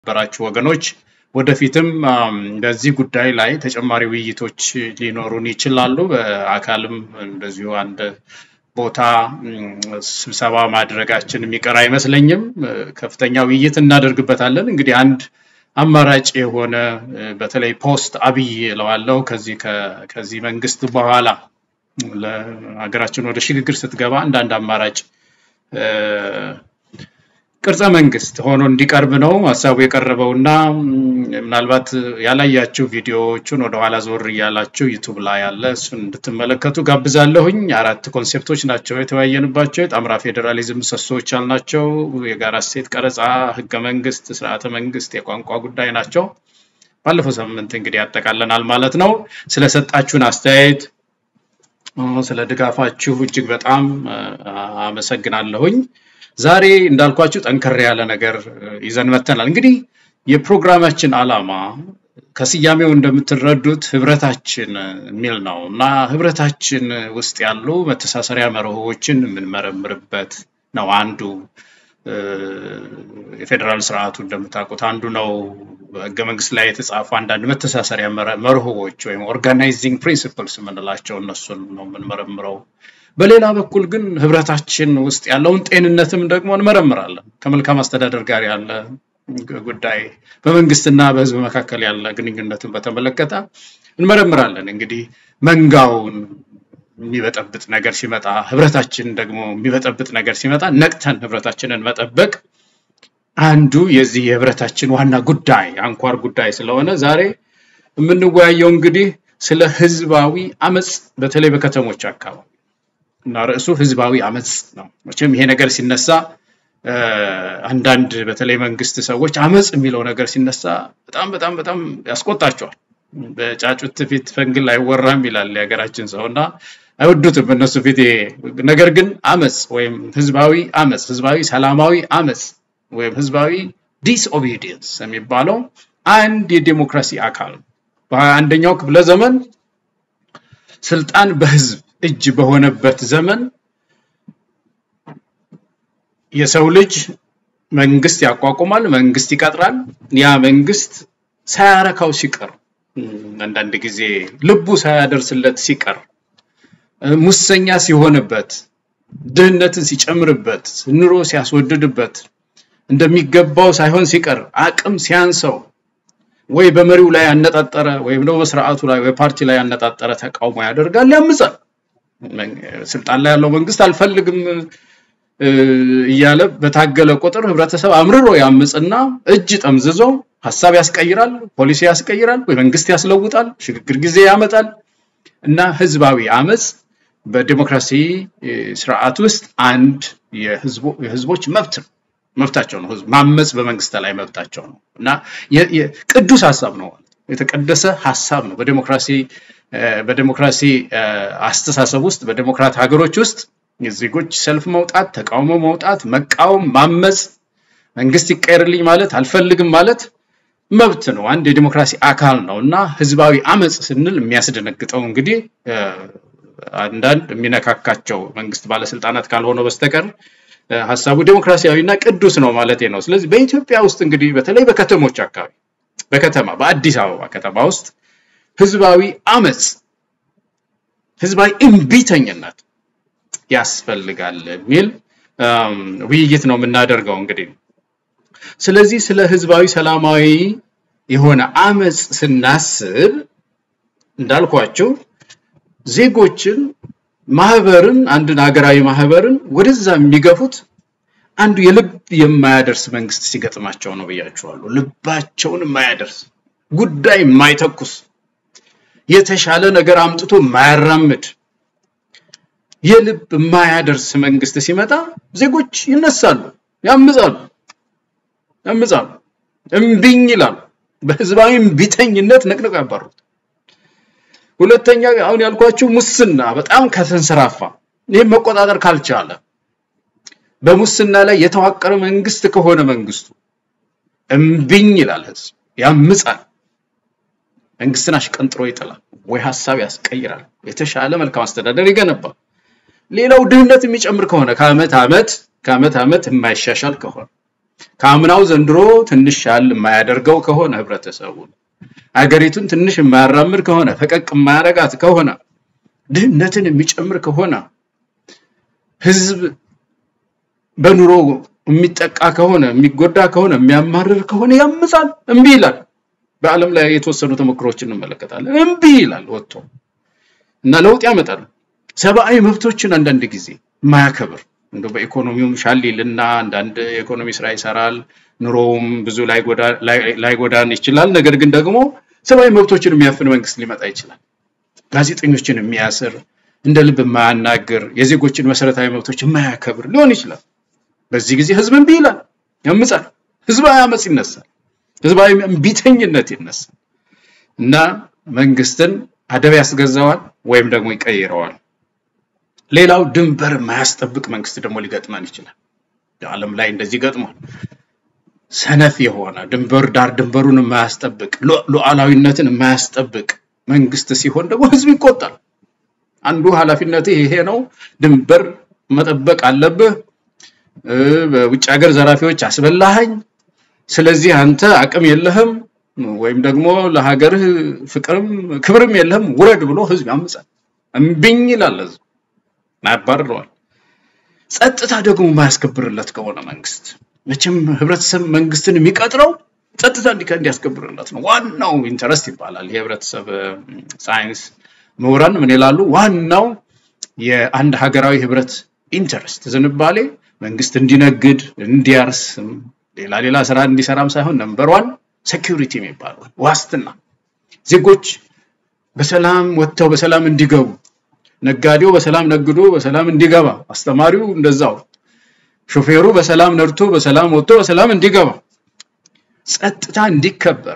በራችሁ ወገኖች ወደፊትም በዚህ ጉዳይ ላይ ተጨማሪ ውይይቶች ሊኖሩን ይችላሉ። በአካልም እንደዚሁ አንድ ቦታ ስብሰባ ማድረጋችን የሚቀር አይመስለኝም። ከፍተኛ ውይይት እናደርግበታለን። እንግዲህ አንድ አማራጭ የሆነ በተለይ ፖስት አብይ እለዋለሁ ከዚህ ከዚህ መንግስት በኋላ ለሀገራችን ወደ ሽግግር ስትገባ አንዳንድ አማራጭ ቅርጸ መንግስት ሆኖ እንዲቀርብ ነው ሀሳቡ የቀረበው እና ምናልባት ያላያችሁ ቪዲዮዎቹን ወደኋላ ዞር እያላችሁ ዩቱብ ላይ ያለ እሱን እንድትመለከቱ ጋብዛለሁኝ። አራት ኮንሴፕቶች ናቸው የተወያየንባቸው። የጣምራ ፌዴራሊዝም ምሰሶዎች ያልናቸው የጋራ እሴት ቀረጻ፣ ህገ መንግስት፣ ስርዓተ መንግስት፣ የቋንቋ ጉዳይ ናቸው። ባለፈው ሳምንት እንግዲህ ያጠቃለናል ማለት ነው። ስለሰጣችሁን አስተያየት ስለ ድጋፋችሁ እጅግ በጣም አመሰግናለሁኝ። ዛሬ እንዳልኳችሁ ጠንከር ያለ ነገር ይዘን መተናል። እንግዲህ የፕሮግራማችን ዓላማ ከስያሜው እንደምትረዱት ህብረታችን የሚል ነው እና ህብረታችን ውስጥ ያሉ መተሳሰሪያ መርሆዎችን የምንመረምርበት ነው። አንዱ የፌዴራል ስርዓቱ እንደምታውቁት አንዱ ነው። በህገ መንግስት ላይ የተጻፉ አንዳንድ መተሳሰሪያ መርሆዎች ወይም ኦርጋናይዚንግ ፕሪንሲፕልስ የምንላቸው እነሱን ነው የምንመረምረው። በሌላ በኩል ግን ህብረታችን ውስጥ ያለውን ጤንነትም ደግሞ እንመረምራለን። ከመልካም አስተዳደር ጋር ያለ ጉዳይ፣ በመንግስትና በህዝብ መካከል ያለ ግንኙነትን በተመለከተ እንመረምራለን። እንግዲህ መንጋውን የሚበጠብጥ ነገር ሲመጣ፣ ህብረታችን ደግሞ የሚበጠብጥ ነገር ሲመጣ ነቅተን ህብረታችንን መጠበቅ አንዱ የዚህ የህብረታችን ዋና ጉዳይ አንኳር ጉዳይ ስለሆነ ዛሬ የምንወያየው እንግዲህ ስለ ህዝባዊ አመፅ በተለይ በከተሞች አካባቢ እና ርዕሱ ህዝባዊ አመፅ ነው። መቼም ይሄ ነገር ሲነሳ አንዳንድ በተለይ መንግስት ሰዎች አመፅ የሚለው ነገር ሲነሳ በጣም በጣም በጣም ያስቆጣቸዋል። በጫጩት ፊት ፈንግል አይወራም ይላል የሀገራችን ሰው እና አይወዱትም እነሱ ፊት። ነገር ግን አመፅ ወይም ህዝባዊ አመፅ፣ ህዝባዊ ሰላማዊ አመፅ ወይም ህዝባዊ ዲስኦቢዲየንስ የሚባለው አንድ የዴሞክራሲ አካል በሀያ አንደኛው ክፍለ ዘመን ስልጣን በህዝብ እጅ በሆነበት ዘመን የሰው ልጅ መንግስት ያቋቁማል፣ መንግስት ይቀጥራል። ያ መንግስት ሳያረካው ሲቀር አንዳንድ ጊዜ ልቡ ሳያደርስለት ሲቀር ሙሰኛ ሲሆንበት፣ ድህነትን ሲጨምርበት፣ ኑሮ ሲያስወድድበት፣ እንደሚገባው ሳይሆን ሲቀር አቅም ሲያንሰው ወይ በመሪው ላይ ያነጣጠረ ወይም ደግሞ በስርዓቱ ላይ ወይ ፓርቲ ላይ ያነጣጠረ ተቃውሞ ያደርጋል፣ ያምጻል። ስልጣን ላይ ያለው መንግስት አልፈልግም እያለ በታገለ ቁጥር ህብረተሰብ አምርሮ ያምፅና እጅ ጠምዝዞ ሀሳብ ያስቀይራል፣ ፖሊሲ ያስቀይራል፣ ወይ መንግስት ያስለውጣል፣ ሽግግር ጊዜ ያመጣል እና ህዝባዊ አመፅ በዲሞክራሲ ስርዓት ውስጥ አንድ የህዝቦች መብት ነው። መብታቸው ነው። ህዝብ ማመፅ በመንግስት ላይ መብታቸው ነው እና ቅዱስ ሀሳብ ነው። የተቀደሰ ሀሳብ ነው። በዲሞክራሲ በዲሞክራሲ አስተሳሰብ ውስጥ በዲሞክራት ሀገሮች ውስጥ የዜጎች ሰልፍ መውጣት፣ ተቃውሞ መውጣት፣ መቃወም፣ ማመፅ፣ መንግስት ይቀየርልኝ ማለት አልፈልግም ማለት መብት ነው። አንድ የዲሞክራሲ አካል ነው እና ህዝባዊ አመፅ ስንል የሚያስደነግጠው እንግዲህ አንዳንድ የሚነካካቸው መንግስት ባለስልጣናት ካልሆነ በስተቀር ሀሳቡ ዴሞክራሲያዊ እና ቅዱስ ነው ማለት ነው። ስለዚህ በኢትዮጵያ ውስጥ እንግዲህ በተለይ በከተሞች አካባቢ በከተማ በአዲስ አበባ ከተማ ውስጥ ህዝባዊ አመፅ፣ ህዝባዊ እምቢተኝነት ያስፈልጋል የሚል ውይይት ነው የምናደርገው እንግዲህ። ስለዚህ ስለ ህዝባዊ ሰላማዊ የሆነ አመፅ ስናስብ እንዳልኳቸው ዜጎችን ማህበርን አንድን ሀገራዊ ማህበርን ወደዛ የሚገፉት አንዱ የልብ የማያደርስ መንግስት ሲገጥማቸው ነው ብያቸዋለሁ። ልባቸውን የማያደርስ ጉዳይ የማይተኩስ የተሻለ ነገር አምጥቶ የማያራምድ የልብ የማያደርስ መንግስት ሲመጣ ዜጎች ይነሳሉ፣ ያምጻሉ፣ ያምጻሉ፣ እምቢኝ ይላሉ። በህዝባዊ እምቢተኝነት ነቅነቅ ያባሩት። ሁለተኛ አሁን ያልኳችሁ ሙስና በጣም ከተንሰራፋ ይህም መቆጣጠር ካልቻለ በሙስና ላይ የተዋቀረ መንግስት ከሆነ መንግስቱ እምቢኝ ይላል፣ ህዝብ ያምጻል፣ መንግስትን አሽቀንጥሮ ይጥላል፣ ወይ ሀሳብ ያስቀይራል፣ የተሻለ መልካም አስተዳደር ይገነባል። ሌላው ድህነት የሚጨምር ከሆነ ከአመት አመት ከአመት አመት የማይሻሻል ከሆነ ከአምናው ዘንድሮ ትንሽ ሻል የማያደርገው ከሆነ ህብረተሰቡን አገሪቱን ትንሽ የማያራምድ ከሆነ ፈቀቅ የማያረጋት ከሆነ ድህነትን የሚጨምር ከሆነ ህዝብ በኑሮ የሚጠቃ ከሆነ የሚጎዳ ከሆነ የሚያማርር ከሆነ ያምጻል፣ እምቢ ይላል። በዓለም ላይ የተወሰኑ ተሞክሮችን እንመለከታለን። እምቢ ይላል ወጥቶ እና ለውጥ ያመጣል። ሰብአዊ መብቶችን አንዳንድ ጊዜ የማያከብር እንደ በኢኮኖሚውም ሻል ይልና አንዳንድ የኢኮኖሚ ስራ ይሰራል። ኑሮውም ብዙ ላይጎዳን ይችላል። ነገር ግን ደግሞ ሰብአዊ መብቶችን የሚያፍን መንግስት ሊመጣ ይችላል። ጋዜጠኞችን የሚያስር እንደ ልብ የማያናግር የዜጎችን መሰረታዊ መብቶች የማያከብር ሊሆን ይችላል። በዚህ ጊዜ ህዝብ እምቢ ይላል፣ ያምጻል። ህዝባዊ አመፅ ይነሳል። ህዝባዊ እምቢተኝነት ይነሳል እና መንግስትን አደብ ያስገዛዋል ወይም ደግሞ ይቀይረዋል። ሌላው ድንበር የማያስጠብቅ መንግስት ደግሞ ሊገጥመን ይችላል። ዓለም ላይ እንደዚህ ገጥሟል። ሰነፍ የሆነ ድንበር ዳር ድንበሩን የማያስጠብቅ ሉዓላዊነትን የማያስጠብቅ መንግስት ሲሆን ደግሞ ህዝብ ይቆጣል። አንዱ ኃላፊነትህ ይሄ ነው፣ ድንበር መጠበቅ አለብህ፣ በውጭ ሀገር ዘራፊዎች አስበላኸኝ፣ ስለዚህ አንተ አቅም የለህም ወይም ደግሞ ለሀገርህ ፍቅርም ክብርም የለህም፣ ውረድ ብሎ ህዝብ ያምጻል። እምቢኝ ይላል ህዝብ ያባርረዋል። ጸጥታ ደግሞ የማያስከብርለት ከሆነ መንግስት መቼም ህብረተሰብ መንግስትን የሚቀጥረው ጸጥታ እንዲያስከብርለት ነው። ዋናው ኢንተረስት ይባላል። የህብረተሰብ ሳይንስ ምሁራን ምን ይላሉ? ዋናው የአንድ ሀገራዊ ህብረት ኢንተረስት ዝንባሌ መንግስት እንዲነግድ፣ እንዲያርስ፣ ሌላ ሌላ ስራ እንዲሰራም ሳይሆን ነምበር ዋን ሴኪሪቲ የሚባለው ዋስትና ዜጎች በሰላም ወጥተው በሰላም እንዲገቡ ነጋዴው በሰላም ነግዶ በሰላም እንዲገባ፣ አስተማሪው እንደዛው፣ ሾፌሩ በሰላም ነድቶ በሰላም ወጥቶ በሰላም እንዲገባ፣ ጸጥታ እንዲከበር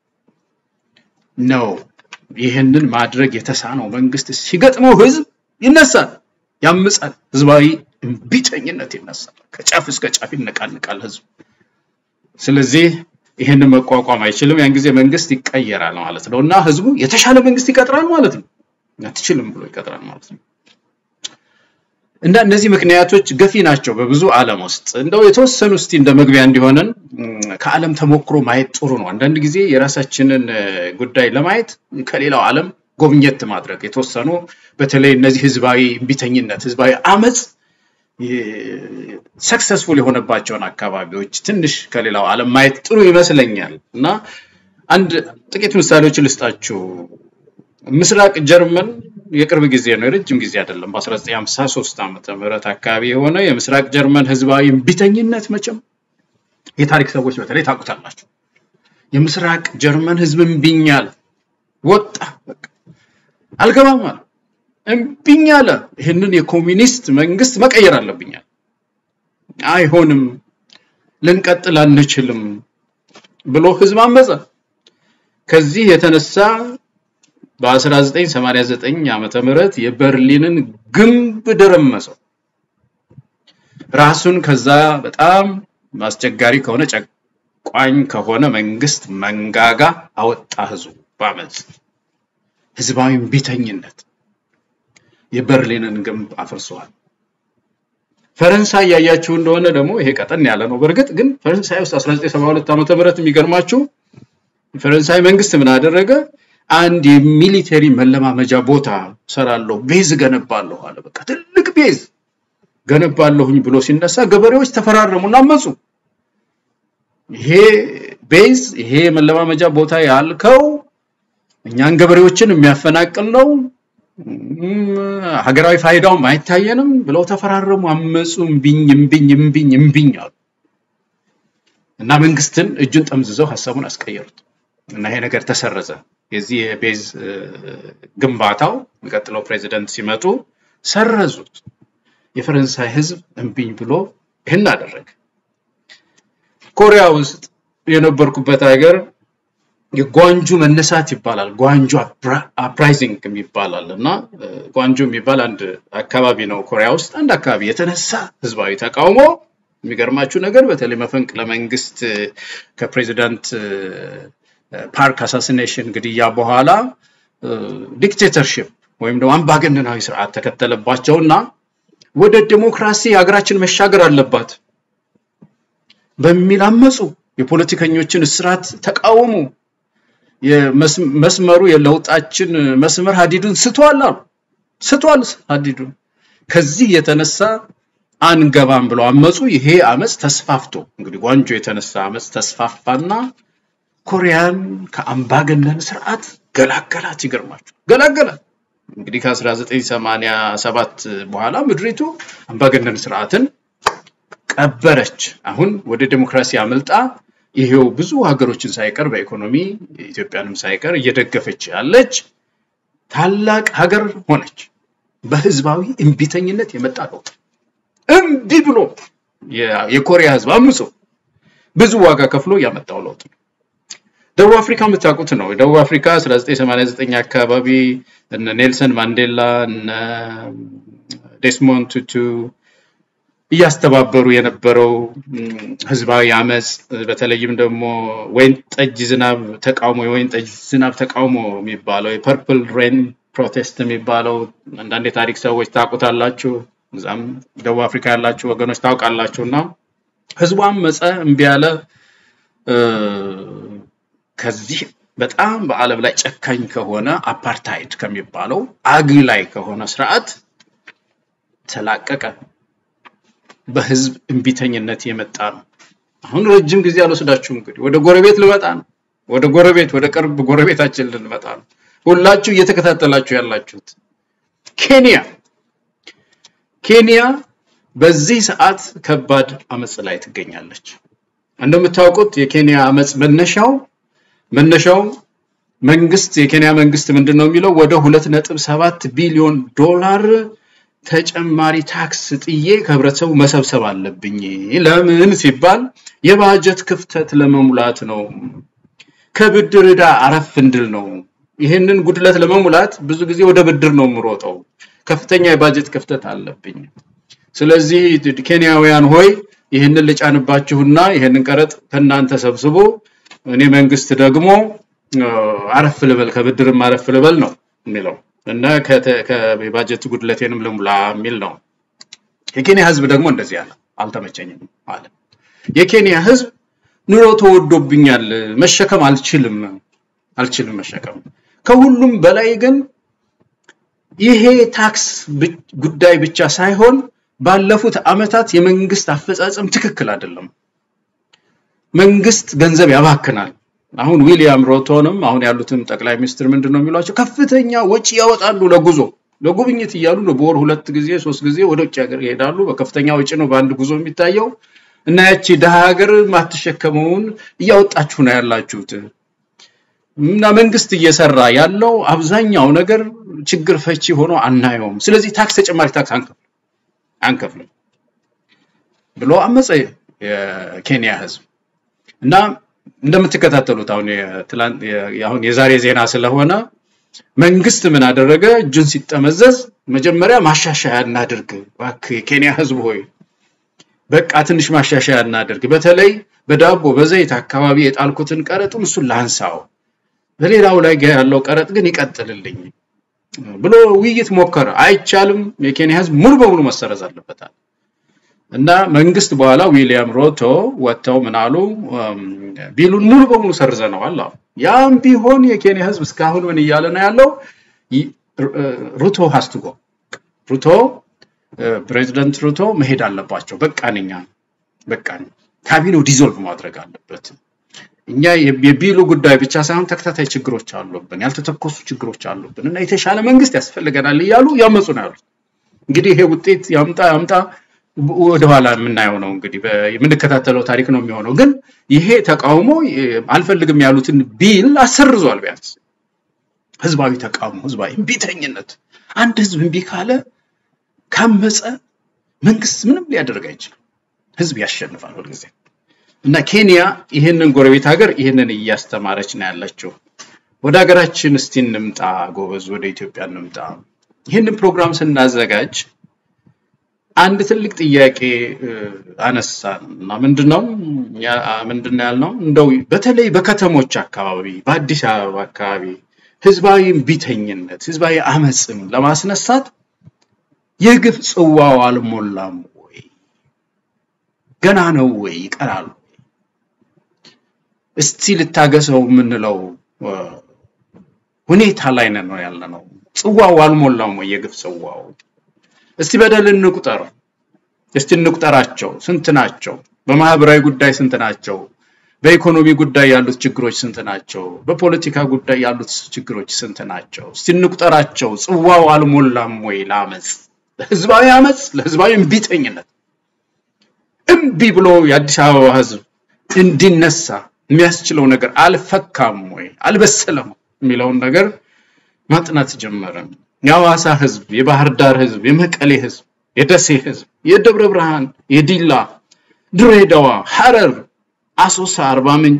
ነው። ይህንን ማድረግ የተሳነው መንግስት ሲገጥመው ህዝብ ይነሳል፣ ያምጻል፣ ህዝባዊ እምቢተኝነት ይነሳል። ከጫፍ እስከ ጫፍ ይነቃንቃል ህዝብ። ስለዚህ ይህንን መቋቋም አይችልም። ያን ጊዜ መንግስት ይቀየራል ማለት ነው እና ህዝቡ የተሻለ መንግስት ይቀጥራል ማለት ነው። አትችልም ብሎ ይቀጥራል ማለት ነው። እና እነዚህ ምክንያቶች ገፊ ናቸው በብዙ ዓለም ውስጥ እንደው የተወሰኑ እስቲ እንደ መግቢያ እንዲሆነን ከዓለም ተሞክሮ ማየት ጥሩ ነው። አንዳንድ ጊዜ የራሳችንን ጉዳይ ለማየት ከሌላው ዓለም ጎብኘት ማድረግ የተወሰኑ በተለይ እነዚህ ህዝባዊ እምቢተኝነት፣ ህዝባዊ አመፅ ሰክሰስፉል የሆነባቸውን አካባቢዎች ትንሽ ከሌላው ዓለም ማየት ጥሩ ይመስለኛል እና አንድ ጥቂት ምሳሌዎችን ልስጣችሁ። ምስራቅ ጀርመን የቅርብ ጊዜ ነው፣ የረጅም ጊዜ አይደለም። በ1953 ዓመተ ምህረት አካባቢ የሆነ የምስራቅ ጀርመን ህዝባዊ እምቢተኝነት መቼም የታሪክ ሰዎች በተለይ ታውቁታላችሁ። የምስራቅ ጀርመን ህዝብ እምቢኛል ወጣ፣ በቃ አልገባም አለ፣ እምቢኝ አለ። ይህንን የኮሚኒስት መንግስት መቀየር አለብኛል። አይሆንም፣ ልንቀጥል አንችልም ብሎ ህዝብ አመፀ። ከዚህ የተነሳ በ1989 ዓመተ ምህረት የበርሊንን ግንብ ደረመሰው። ራሱን ከዛ በጣም አስቸጋሪ ከሆነ ጨቋኝ ከሆነ መንግስት መንጋጋ አወጣ። ህዝቡ በአመፅ ህዝባዊ እምቢተኝነት የበርሊንን ግንብ አፍርሰዋል። ፈረንሳይ ያያችሁ እንደሆነ ደግሞ ይሄ ቀጠን ያለ ነው። በእርግጥ ግን ፈረንሳይ ውስጥ 1972 ዓመተ ምህረት የሚገርማችሁ የፈረንሳይ መንግስት ምን አደረገ? አንድ የሚሊተሪ መለማመጃ ቦታ ሰራለሁ፣ ቤዝ ገነባለሁ አለ። በቃ ትልቅ ቤዝ ገነባለሁኝ ብሎ ሲነሳ ገበሬዎች ተፈራረሙና አመፁ። ይሄ ቤዝ ይሄ መለማመጃ ቦታ ያልከው እኛን ገበሬዎችን የሚያፈናቅል ነው፣ ሀገራዊ ፋይዳውም አይታየንም ብለው ተፈራረሙ፣ አመፁ። እምቢኝ እምቢኝ እምቢኝ እምቢኝ አሉ እና መንግስትን እጁን ጠምዝዘው ሀሳቡን አስቀየሩት እና ይሄ ነገር ተሰረዘ። የዚህ የቤዝ ግንባታው የሚቀጥለው ፕሬዚደንት ሲመጡ ሰረዙት። የፈረንሳይ ህዝብ እምቢኝ ብሎ ይህን አደረገ። ኮሪያ ውስጥ የነበርኩበት ሀገር የጓንጁ መነሳት ይባላል። ጓንጁ አፕራይዚንግ ይባላል እና ጓንጁ የሚባል አንድ አካባቢ ነው ኮሪያ ውስጥ አንድ አካባቢ የተነሳ ህዝባዊ ተቃውሞ። የሚገርማችሁ ነገር በተለይ መፈንቅለ መንግስት ከፕሬዚዳንት ፓርክ አሳሲኔሽን ግድያ በኋላ ዲክቴተርሽፕ ወይም ደግሞ አምባገነናዊ ስርዓት ተከተለባቸውና ወደ ዲሞክራሲ ሀገራችን መሻገር አለባት በሚል አመፁ። የፖለቲከኞችን እስራት ተቃወሙ። መስመሩ የለውጣችን መስመር ሀዲዱን ስቷል አሉ። ስቷል ሀዲዱን። ከዚህ የተነሳ አንገባም ብለው አመፁ። ይሄ አመፅ ተስፋፍቶ እንግዲህ ጓንጆ የተነሳ አመፅ ተስፋፋና ኮሪያን ከአምባገነን ስርዓት ገላገላት። ይገርማቸው ገላገላት። እንግዲህ ከ1987 በኋላ ምድሪቱ አምባገነን ስርዓትን ቀበረች። አሁን ወደ ዴሞክራሲ አመልጣ ይሄው ብዙ ሀገሮችን ሳይቀር በኢኮኖሚ ኢትዮጵያንም ሳይቀር እየደገፈች ያለች ታላቅ ሀገር ሆነች። በህዝባዊ እምቢተኝነት የመጣ ለውጥ እምቢ ብሎ የኮሪያ ህዝብ አምጾ ብዙ ዋጋ ከፍሎ ያመጣው ለውጥ ነው። ደቡብ አፍሪካ የምታውቁት ነው። ደቡብ አፍሪካ 1989 አካባቢ እነ ኔልሰን ማንዴላ እነ ዴስሞንድ ቱቱ እያስተባበሩ የነበረው ህዝባዊ አመፅ በተለይም ደግሞ ወይን ጠጅ ዝናብ ተቃውሞ የወይን ጠጅ ዝናብ ተቃውሞ የሚባለው የፐርፕል ሬን ፕሮቴስት የሚባለው አንዳንድ የታሪክ ሰዎች ታውቁታላችሁ። እዛም ደቡብ አፍሪካ ያላችሁ ወገኖች ታውቃላችሁ። እና ህዝቡ አመፀ፣ እምቢ ያለ ከዚህ በጣም በዓለም ላይ ጨካኝ ከሆነ አፓርታይድ ከሚባለው አግላይ ከሆነ ስርዓት ተላቀቀ። በህዝብ እምቢተኝነት የመጣ ነው። አሁን ረጅም ጊዜ አልወስዳችሁም። እንግዲህ ወደ ጎረቤት ልመጣ ነው። ወደ ጎረቤት ወደ ቅርብ ጎረቤታችን ልንመጣ ነው። ሁላችሁ እየተከታተላችሁ ያላችሁት ኬንያ ኬንያ በዚህ ሰዓት ከባድ አመፅ ላይ ትገኛለች። እንደምታውቁት የኬንያ አመፅ መነሻው መነሻው መንግስት የኬንያ መንግስት ምንድን ነው የሚለው ወደ ሁለት ነጥብ ሰባት ቢሊዮን ዶላር ተጨማሪ ታክስ ጥዬ ከህብረተሰቡ መሰብሰብ አለብኝ። ለምን ሲባል የባጀት ክፍተት ለመሙላት ነው። ከብድር ዕዳ አረፍ እንድል ነው። ይህንን ጉድለት ለመሙላት ብዙ ጊዜ ወደ ብድር ነው የምሮጠው። ከፍተኛ የባጀት ክፍተት አለብኝ። ስለዚህ ኬንያውያን ሆይ ይህንን ልጫንባችሁና ይህንን ቀረጥ ከእናንተ ሰብስቦ እኔ መንግስት ደግሞ አረፍ ልበል ከብድርም አረፍ ልበል ነው የሚለው እና የባጀት ጉድለቴንም ልሙላ የሚል ነው። የኬንያ ህዝብ ደግሞ እንደዚህ ያለ አልተመቸኝም አለ። የኬንያ ህዝብ ኑሮ ተወዶብኛል፣ መሸከም አልችልም አልችልም መሸከም። ከሁሉም በላይ ግን ይሄ ታክስ ጉዳይ ብቻ ሳይሆን ባለፉት አመታት የመንግስት አፈጻጸም ትክክል አይደለም። መንግስት ገንዘብ ያባክናል። አሁን ዊሊያም ሮቶንም አሁን ያሉትም ጠቅላይ ሚኒስትር ምንድን ነው የሚሏቸው? ከፍተኛ ወጪ ያወጣሉ ለጉዞ ለጉብኝት እያሉ ነው። በወር ሁለት ጊዜ ሶስት ጊዜ ወደ ውጭ ሀገር ይሄዳሉ። በከፍተኛ ወጪ ነው በአንድ ጉዞ የሚታየው እና ያቺ ድሃ ሀገር ማትሸከመውን እያወጣችሁ ነው ያላችሁት። እና መንግስት እየሰራ ያለው አብዛኛው ነገር ችግር ፈቺ ሆኖ አናየውም። ስለዚህ ታክስ ተጨማሪ ታክስ አንከፍልም አንከፍልም ብሎ አመፀ የኬንያ ህዝብ እና እንደምትከታተሉት አሁን የትላንት አሁን የዛሬ ዜና ስለሆነ መንግስት ምን አደረገ? እጁን ሲጠመዘዝ መጀመሪያ ማሻሻያ እናድርግ፣ እባክህ የኬንያ ህዝብ ሆይ በቃ ትንሽ ማሻሻያ እናድርግ፣ በተለይ በዳቦ በዘይት አካባቢ የጣልኩትን ቀረጡን እሱን ላንሳው፣ በሌላው ላይ ያለው ቀረጥ ግን ይቀጥልልኝ ብሎ ውይይት ሞከረ። አይቻልም፣ የኬንያ ህዝብ ሙሉ በሙሉ መሰረዝ አለበታል። እና መንግስት በኋላ ዊሊያም ሮቶ ወጥተው ምን አሉ? ቢሉን ሙሉ በሙሉ ሰርዘነዋል አሉ። ያም ቢሆን የኬንያ ህዝብ እስካሁን ምን እያለ ነው ያለው? ሩቶ ሀስትጎ ሩቶ ፕሬዚደንት ሩቶ መሄድ አለባቸው። በቃን እኛ በቃን፣ ካቢኔው ዲዞልቭ ማድረግ አለበት። እኛ የቢሉ ጉዳይ ብቻ ሳይሆን ተከታታይ ችግሮች አሉብን፣ ያልተተኮሱ ችግሮች አሉብን እና የተሻለ መንግስት ያስፈልገናል እያሉ ያመፁ ነው ያሉት። እንግዲህ ይሄ ውጤት ያምጣ ያምጣ ወደኋላ የምናየው ነው እንግዲህ የምንከታተለው ታሪክ ነው የሚሆነው። ግን ይሄ ተቃውሞ አልፈልግም ያሉትን ቢል አሰርዟል። ቢያንስ ህዝባዊ ተቃውሞ፣ ህዝባዊ እምቢተኝነት። አንድ ህዝብ እምቢ ካለ ካመፀ መንግስት ምንም ሊያደርግ አይችልም። ህዝብ ያሸንፋል ሁልጊዜ እና ኬንያ ይህንን ጎረቤት ሀገር ይህንን እያስተማረች ነው ያለችው። ወደ ሀገራችን እስቲ እንምጣ ጎበዝ፣ ወደ ኢትዮጵያ እንምጣ። ይህንን ፕሮግራም ስናዘጋጅ አንድ ትልቅ ጥያቄ አነሳን እና ምንድነው ምንድነው ያልነው? እንደው በተለይ በከተሞች አካባቢ በአዲስ አበባ አካባቢ ህዝባዊ እምቢተኝነት ህዝባዊ አመፅን ለማስነሳት የግፍ ጽዋው አልሞላም ወይ? ገና ነው ወይ? ይቀራል ወይ? እስቲ ልታገሰው የምንለው ሁኔታ ላይ ነን ነው ያለ ነው። ጽዋው አልሞላውም ወይ የግፍ ጽዋው? እስቲ በደል እንቁጠር፣ እስቲ እንቁጠራቸው። ስንት ናቸው? በማህበራዊ ጉዳይ ስንት ናቸው? በኢኮኖሚ ጉዳይ ያሉት ችግሮች ስንት ናቸው? በፖለቲካ ጉዳይ ያሉት ችግሮች ስንት ናቸው? እስቲ እንቁጠራቸው። ጽዋው አልሞላም ወይ ለአመፅ፣ ለህዝባዊ አመፅ፣ ለህዝባዊ እምቢተኝነት እምቢ ብሎ የአዲስ አበባ ህዝብ እንዲነሳ የሚያስችለው ነገር አልፈካም ወይ አልበሰለም የሚለውን ነገር ማጥናት ጀመረን። የሐዋሳ ህዝብ፣ የባህር ዳር ህዝብ፣ የመቀሌ ህዝብ፣ የደሴ ህዝብ፣ የደብረ ብርሃን፣ የዲላ፣ ድሬዳዋ፣ ሐረር፣ አሶሳ፣ አርባ ምንጭ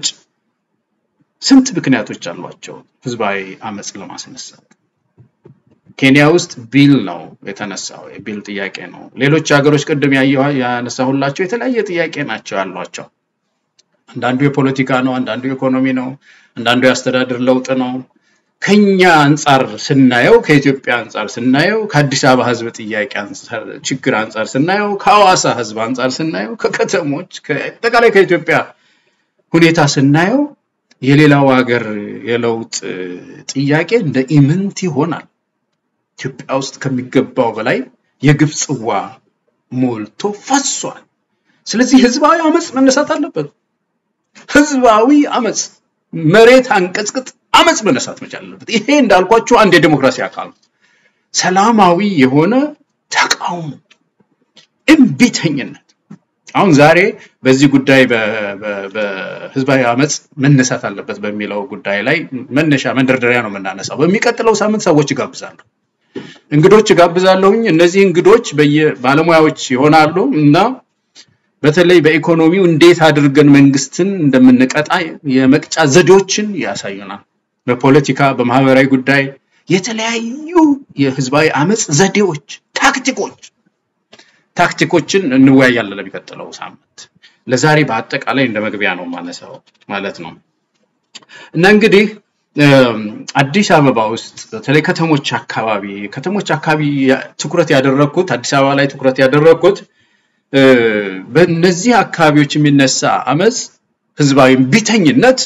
ስንት ምክንያቶች አሏቸው ህዝባዊ አመፅ ለማስነሳት። ኬንያ ውስጥ ቢል ነው የተነሳው፣ የቢል ጥያቄ ነው። ሌሎች ሀገሮች ቅድም ያነሳሁላቸው የተለያየ ጥያቄ ናቸው ያሏቸው። አንዳንዱ የፖለቲካ ነው፣ አንዳንዱ የኢኮኖሚ ነው፣ አንዳንዱ የአስተዳደር ለውጥ ነው። ከኛ አንጻር ስናየው ከኢትዮጵያ አንጻር ስናየው ከአዲስ አበባ ህዝብ ጥያቄ ችግር አንጻር ስናየው ከሐዋሳ ህዝብ አንጻር ስናየው ከከተሞች አጠቃላይ ከኢትዮጵያ ሁኔታ ስናየው የሌላው ሀገር የለውጥ ጥያቄ እንደ ኢምንት ይሆናል። ኢትዮጵያ ውስጥ ከሚገባው በላይ የግፍ ጽዋ ሞልቶ ፈሷል። ስለዚህ ህዝባዊ አመፅ መነሳት አለበት። ህዝባዊ አመፅ መሬት አንቀጽቅጥ አመፅ መነሳት መቻል አለበት። ይሄ እንዳልኳችሁ አንድ የዲሞክራሲ አካል ነው። ሰላማዊ የሆነ ተቃውሞ፣ እምቢተኝነት። አሁን ዛሬ በዚህ ጉዳይ በህዝባዊ አመፅ መነሳት አለበት በሚለው ጉዳይ ላይ መነሻ መንደርደሪያ ነው የምናነሳው። በሚቀጥለው ሳምንት ሰዎች ይጋብዛሉ፣ እንግዶች ይጋብዛለሁኝ። እነዚህ እንግዶች ባለሙያዎች ይሆናሉ እና በተለይ በኢኮኖሚው እንዴት አድርገን መንግስትን እንደምንቀጣ የመቅጫ ዘዴዎችን ያሳዩናል። በፖለቲካ በማህበራዊ ጉዳይ የተለያዩ የህዝባዊ አመፅ ዘዴዎች፣ ታክቲኮች ታክቲኮችን እንወያያለን ለሚቀጥለው ሳምንት። ለዛሬ በአጠቃላይ እንደ መግቢያ ነው ማነሳው ማለት ነው እና እንግዲህ አዲስ አበባ ውስጥ በተለይ ከተሞች አካባቢ ከተሞች አካባቢ ትኩረት ያደረግኩት አዲስ አበባ ላይ ትኩረት ያደረግኩት በእነዚህ አካባቢዎች የሚነሳ አመፅ ህዝባዊ ቢተኝነት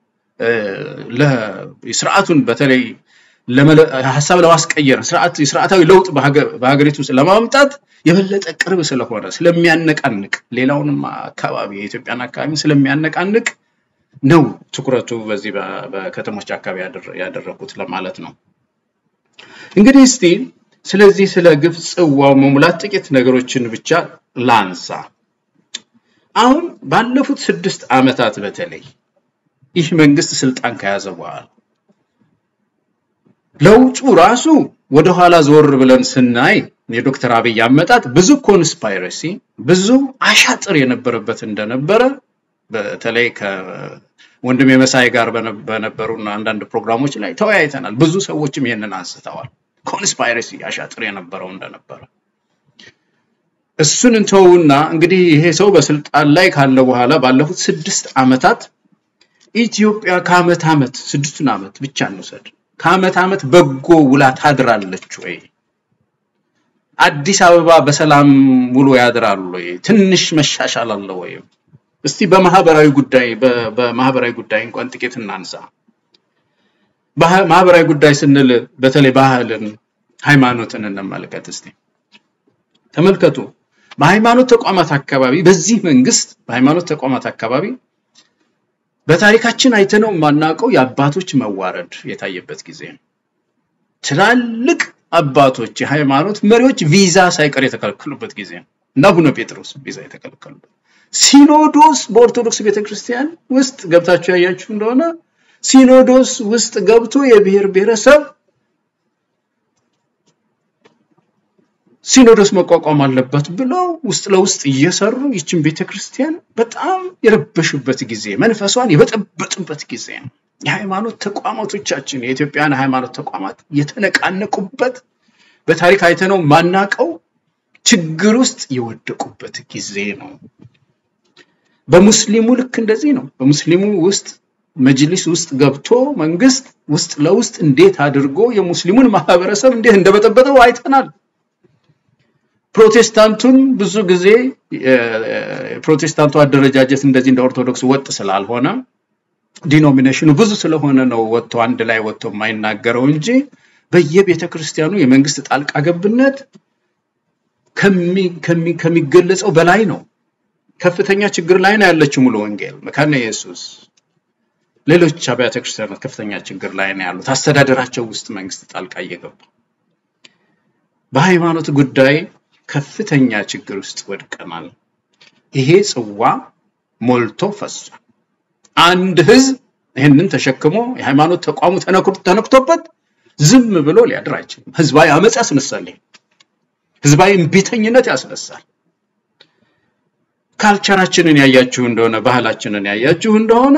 ስርዓቱን በተለይ ሀሳብ ለማስቀየር ስርዓት የስርዓታዊ ለውጥ በሀገሪቱ ውስጥ ለማምጣት የበለጠ ቅርብ ስለሆነ ስለሚያነቃንቅ ሌላውንም አካባቢ የኢትዮጵያን አካባቢ ስለሚያነቃንቅ ነው ትኩረቱ በዚህ በከተሞች አካባቢ ያደረኩት ለማለት ነው። እንግዲህ እስቲ ስለዚህ ስለ ግፍ ጽዋው መሙላት ጥቂት ነገሮችን ብቻ ላንሳ። አሁን ባለፉት ስድስት ዓመታት በተለይ ይህ መንግስት ስልጣን ከያዘ በኋላ ለውጡ ራሱ ወደኋላ ዞር ብለን ስናይ የዶክተር አብይ አመጣጥ ብዙ ኮንስፓይረሲ ብዙ አሻጥር የነበረበት እንደነበረ በተለይ ከወንድም የመሳይ ጋር በነበሩ አንዳንድ ፕሮግራሞች ላይ ተወያይተናል። ብዙ ሰዎችም ይህንን አንስተዋል። ኮንስፓይረሲ አሻጥር የነበረው እንደነበረ እሱን እንተውና እንግዲህ ይሄ ሰው በስልጣን ላይ ካለ በኋላ ባለፉት ስድስት ዓመታት ኢትዮጵያ ከዓመት ዓመት ስድስቱን ዓመት ብቻ እንውሰድ ከዓመት ዓመት በጎ ውላ ታድራለች ወይ? አዲስ አበባ በሰላም ውሎ ያድራሉ ወይ? ትንሽ መሻሻል አለ ወይ? እስቲ በማህበራዊ ጉዳይ በማህበራዊ ጉዳይ እንኳን ጥቂት እናንሳ። ማህበራዊ ጉዳይ ስንል በተለይ ባህልን፣ ሃይማኖትን እንመልከት እስቲ። ተመልከቱ። በሃይማኖት ተቋማት አካባቢ በዚህ መንግስት በሃይማኖት ተቋማት አካባቢ በታሪካችን አይተነው የማናውቀው የአባቶች መዋረድ የታየበት ጊዜ ነው። ትላልቅ አባቶች የሃይማኖት መሪዎች ቪዛ ሳይቀር የተከለከሉበት ጊዜ ነው እና አቡነ ጴጥሮስ ቪዛ የተከለከሉበት ሲኖዶስ በኦርቶዶክስ ቤተክርስቲያን ውስጥ ገብታችሁ ያያችሁ እንደሆነ ሲኖዶስ ውስጥ ገብቶ የብሔር ብሔረሰብ ሲኖዶስ መቋቋም አለበት ብለው ውስጥ ለውስጥ እየሰሩ ይችን ቤተክርስቲያን በጣም የረበሹበት ጊዜ፣ መንፈሷን የበጠበጡበት ጊዜ ነው። የሃይማኖት ተቋማቶቻችን የኢትዮጵያን ሃይማኖት ተቋማት የተነቃነቁበት በታሪክ አይተነው ማናቀው ችግር ውስጥ የወደቁበት ጊዜ ነው። በሙስሊሙ ልክ እንደዚህ ነው። በሙስሊሙ ውስጥ መጅሊስ ውስጥ ገብቶ መንግስት ውስጥ ለውስጥ እንዴት አድርጎ የሙስሊሙን ማህበረሰብ እንዴት እንደበጠበጠው አይተናል። ፕሮቴስታንቱን ብዙ ጊዜ ፕሮቴስታንቱ አደረጃጀት እንደዚህ እንደ ኦርቶዶክስ ወጥ ስላልሆነ ዲኖሚኔሽኑ ብዙ ስለሆነ ነው ወጥቶ አንድ ላይ ወጥቶ የማይናገረው እንጂ በየቤተ ክርስቲያኑ የመንግስት ጣልቃ ገብነት ከሚ- ከሚ- ከሚገለጸው በላይ ነው። ከፍተኛ ችግር ላይ ነው ያለችው ሙሉ ወንጌል መካነ ኢየሱስ፣ ሌሎች አብያተ ክርስቲያናት ከፍተኛ ችግር ላይ ነው ያሉት። አስተዳደራቸው ውስጥ መንግስት ጣልቃ እየገባ በሃይማኖት ጉዳይ ከፍተኛ ችግር ውስጥ ወድቀናል። ይሄ ጽዋ ሞልቶ ፈሷል። አንድ ህዝብ ይህንን ተሸክሞ የሃይማኖት ተቋሙ ተነክሮ- ተነክቶበት ዝም ብሎ ሊያድር አይችልም። ህዝባዊ አመፅ ያስነሳል። ይሄ ህዝባዊ እምቢተኝነት ያስነሳል። ካልቸራችንን ያያችሁ እንደሆነ ባህላችንን ያያችሁ እንደሆነ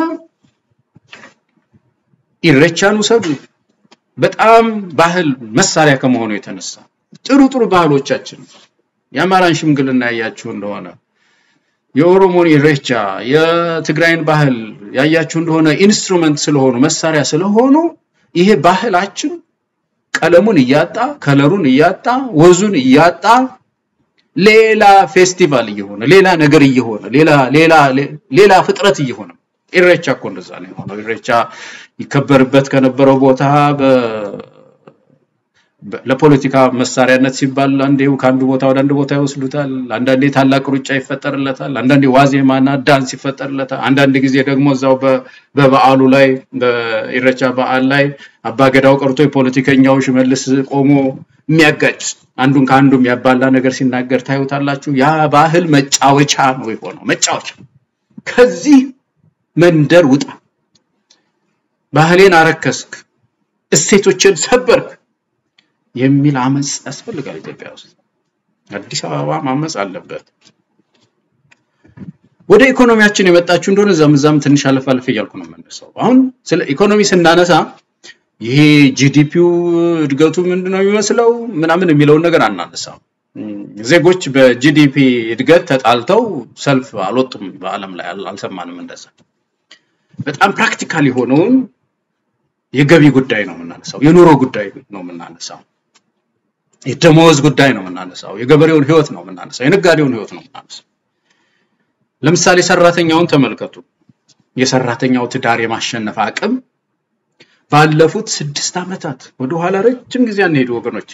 ኢሬቻን ውሰዱ። በጣም ባህል መሳሪያ ከመሆኑ የተነሳ ጥሩ ጥሩ ባህሎቻችን የአማራን ሽምግልና ያያችሁ እንደሆነ የኦሮሞን ኢሬቻ የትግራይን ባህል ያያችሁ እንደሆነ ኢንስትሩመንት ስለሆኑ መሳሪያ ስለሆኑ ይሄ ባህላችን ቀለሙን እያጣ ከለሩን እያጣ ወዙን እያጣ ሌላ ፌስቲቫል እየሆነ ሌላ ነገር እየሆነ ሌላ ሌላ ሌላ ፍጥረት እየሆነ ኢሬቻ እኮ እንደዛ ነው የሆነው። ኢሬቻ ይከበርበት ከነበረው ቦታ በ- በ- ለፖለቲካ መሳሪያነት ሲባል አንዴ ከአንዱ ቦታ ወደ አንድ ቦታ ይወስዱታል። አንዳንዴ ታላቅ ሩጫ ይፈጠርለታል። አንዳንዴ ዋዜማና ዳንስ ይፈጠርለታል። አንዳንድ ጊዜ ደግሞ እዛው በ- በበዓሉ ላይ በኢሬቻ በዓል ላይ አባገዳው ቀርቶ የፖለቲከኛው ሽመልስ ቆሞ የሚያጋጭ አንዱን ከአንዱ የሚያባላ ነገር ሲናገር ታዩታላችሁ። ያ ባህል መጫወቻ ነው የሆነው። መጫወቻ ከዚህ መንደር ውጣ፣ ባህሌን አረከስክ፣ እሴቶችን ሰበርክ የሚል አመፅ ያስፈልጋል ኢትዮጵያ ውስጥ። አዲስ አበባ ማመፅ አለበት። ወደ ኢኮኖሚያችን የመጣችሁ እንደሆነ እዛም እዛም ትንሽ አለፍ አለፍ እያልኩ ነው የምነሳው። አሁን ስለ ኢኮኖሚ ስናነሳ ይሄ ጂዲፒው እድገቱ ምንድነው የሚመስለው ምናምን የሚለውን ነገር አናነሳም። እም፣ ዜጎች በጂዲፒ እድገት ተጣልተው ሰልፍ አልወጡም። በዓለም ላይ አል- አልሰማንም እንደዛ። በጣም ፕራክቲካል የሆነውን የገቢ ጉዳይ ነው የምናነሳው፣ የኑሮ ጉዳይ ነው የምናነሳው፣ የደመወዝ ጉዳይ ነው የምናነሳው፣ የገበሬውን ህይወት ነው የምናነሳው፣ የነጋዴውን ህይወት ነው የምናነሳው። ለምሳሌ ሰራተኛውን ተመልከቱ። የሰራተኛው ትዳር የማሸነፍ አቅም ባለፉት ስድስት ዓመታት ወደኋላ ረጅም ጊዜ አንሄዱ ወገኖች።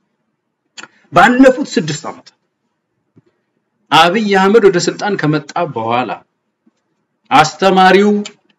ባለፉት ስድስት ዓመታት አብይ አህመድ ወደ ስልጣን ከመጣ በኋላ አስተማሪው፣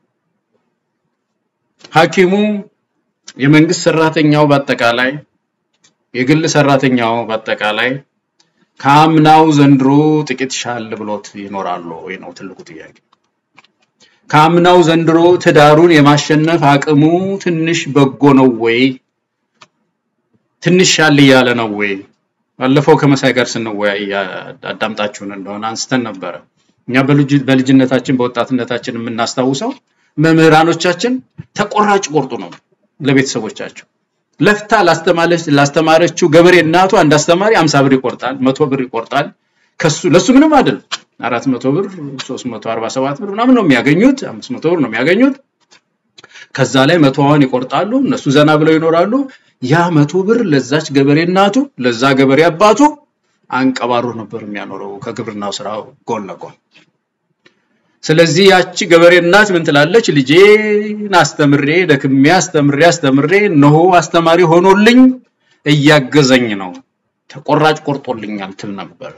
ሐኪሙ፣ የመንግስት ሰራተኛው በአጠቃላይ የግል ሰራተኛው በአጠቃላይ ከአምናው ዘንድሮ ጥቂት ሻል ብሎት ይኖራሉ ወይ ነው ትልቁ ጥያቄ። ከአምናው ዘንድሮ ትዳሩን የማሸነፍ አቅሙ ትንሽ በጎ ነው ወይ? ትንሽ ሻል እያለ ነው ወይ? ባለፈው ከመሳይ ጋር ስንወያይ አዳምጣችሁን እንደሆነ አንስተን ነበረ። እኛ በልጅ- በልጅነታችን በወጣትነታችን የምናስታውሰው መምህራኖቻችን ተቆራጭ ቆርጡ ነው ለቤተሰቦቻቸው ለፍታ ላስተማረች ላስተማረችው ገበሬ እናቱ አንድ አስተማሪ 50 ብር ይቆርጣል፣ መቶ ብር ይቆርጣል። ከሱ ለሱ ምንም አይደለም። 400 ብር 347 ብር ምናምን ነው የሚያገኙት፣ 500 ብር ነው የሚያገኙት። ከዛ ላይ መቶዋን ይቆርጣሉ። እነሱ ዘና ብለው ይኖራሉ። ያ መቶ ብር ለዛች ገበሬ እናቱ ለዛ ገበሬ አባቱ አንቀባሮ ነበር የሚያኖረው ከግብርናው ስራ ጎን ለጎን። ስለዚህ ያቺ ገበሬ እናት ምን ትላለች? ልጄን አስተምሬ ደክሜ አስተምሬ አስተምሬ እነሆ አስተማሪ ሆኖልኝ እያገዘኝ ነው፣ ተቆራጭ ቆርጦልኛል ትል ነበር።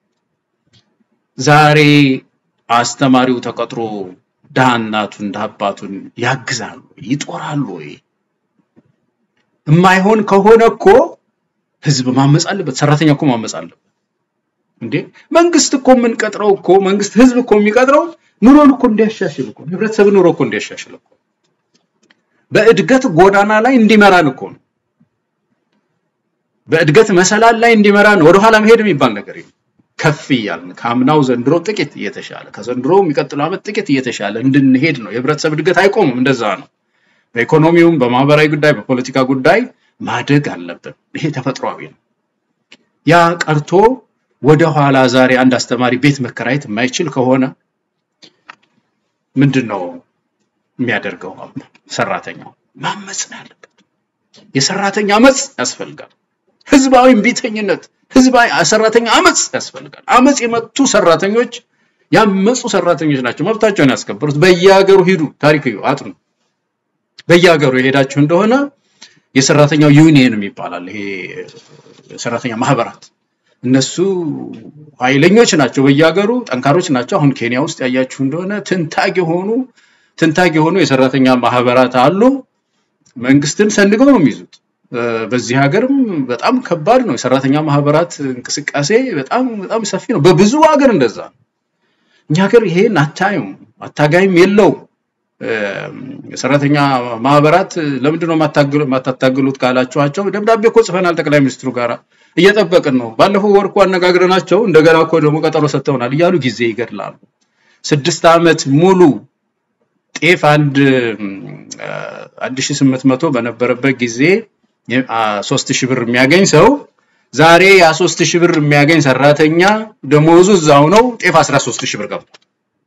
ዛሬ አስተማሪው ተቀጥሮ ድሃ እናቱን ድሃ አባቱን ያግዛሉ፣ ይጦራሉ ወይ? የማይሆን ከሆነ እኮ ህዝብ ማመፅ አለበት፣ ሰራተኛ እኮ ማመፅ አለበት። እንዴ መንግስት እኮ የምንቀጥረው እኮ መንግስት ህዝብ እኮ የሚቀጥረው ኑሮን እኮ እንዲያሻሽል እኮ ነው። ህብረተሰብ ኑሮ እኮ እንዲያሻሽል እኮ ነው። በእድገት ጎዳና ላይ እንዲመራን እኮ ነው። በእድገት መሰላል ላይ እንዲመራን ወደኋላ መሄድ የሚባል ነገር የለም። ከፍ እያልን ከአምናው ዘንድሮ ጥቂት እየተሻለ ከዘንድሮ የሚቀጥለው ዓመት ጥቂት እየተሻለ እንድንሄድ ነው። የህብረተሰብ እድገት አይቆምም። እንደዛ ነው። በኢኮኖሚውም፣ በማህበራዊ ጉዳይ፣ በፖለቲካ ጉዳይ ማደግ አለብን። ይሄ ተፈጥሯዊ ነው። ያ ቀርቶ ወደ ኋላ ዛሬ አንድ አስተማሪ ቤት መከራየት የማይችል ከሆነ ምንድን ነው የሚያደርገው? ሰራተኛው ማመፅ ነው ያለበት። የሰራተኛ አመፅ ያስፈልጋል። ህዝባዊ እምቢተኝነት፣ ህዝባዊ ሰራተኛ አመፅ ያስፈልጋል። አመፅ የመቱ ሰራተኞች ያመፁ ሰራተኞች ናቸው መብታቸውን ያስከበሩት። በየሀገሩ ሂዱ፣ ታሪክ እዩ፣ አጥኑ። በየሀገሩ የሄዳችሁ እንደሆነ የሰራተኛው ዩኒየን ይባላል። ይሄ የሰራተኛ ማህበራት እነሱ ኃይለኞች ናቸው፣ በየሀገሩ ጠንካሮች ናቸው። አሁን ኬንያ ውስጥ ያያችሁ እንደሆነ ትንታግ የሆኑ ትንታግ የሆኑ የሰራተኛ ማህበራት አሉ። መንግስትን ሰንገው ነው የሚይዙት። በዚህ ሀገርም በጣም ከባድ ነው። የሰራተኛ ማህበራት እንቅስቃሴ በጣም በጣም ሰፊ ነው። በብዙ ሀገር እንደዛ ነው። እኛ ሀገር ይሄን አታዩም፣ አታጋይም የለውም። የሰራተኛ ማህበራት ለምንድን ነው የማታታግሉት ካላችኋቸው፣ ደብዳቤ እኮ ጽፈናል ጠቅላይ ሚኒስትሩ ጋር እየጠበቅን ነው። ባለፈው ወር እኮ አነጋግረናቸው እንደገና እኮ ደግሞ ቀጠሮ ሰጥተውናል እያሉ ጊዜ ይገድላሉ። ስድስት ዓመት ሙሉ ጤፍ አንድ አንድ ሺህ ስምንት መቶ በነበረበት ጊዜ ሶስት ሺህ ብር የሚያገኝ ሰው ዛሬ ያ ሶስት ሺህ ብር የሚያገኝ ሰራተኛ ደሞዙ እዛው ነው። ጤፍ አስራ ሶስት ሺህ ብር ገብቷል።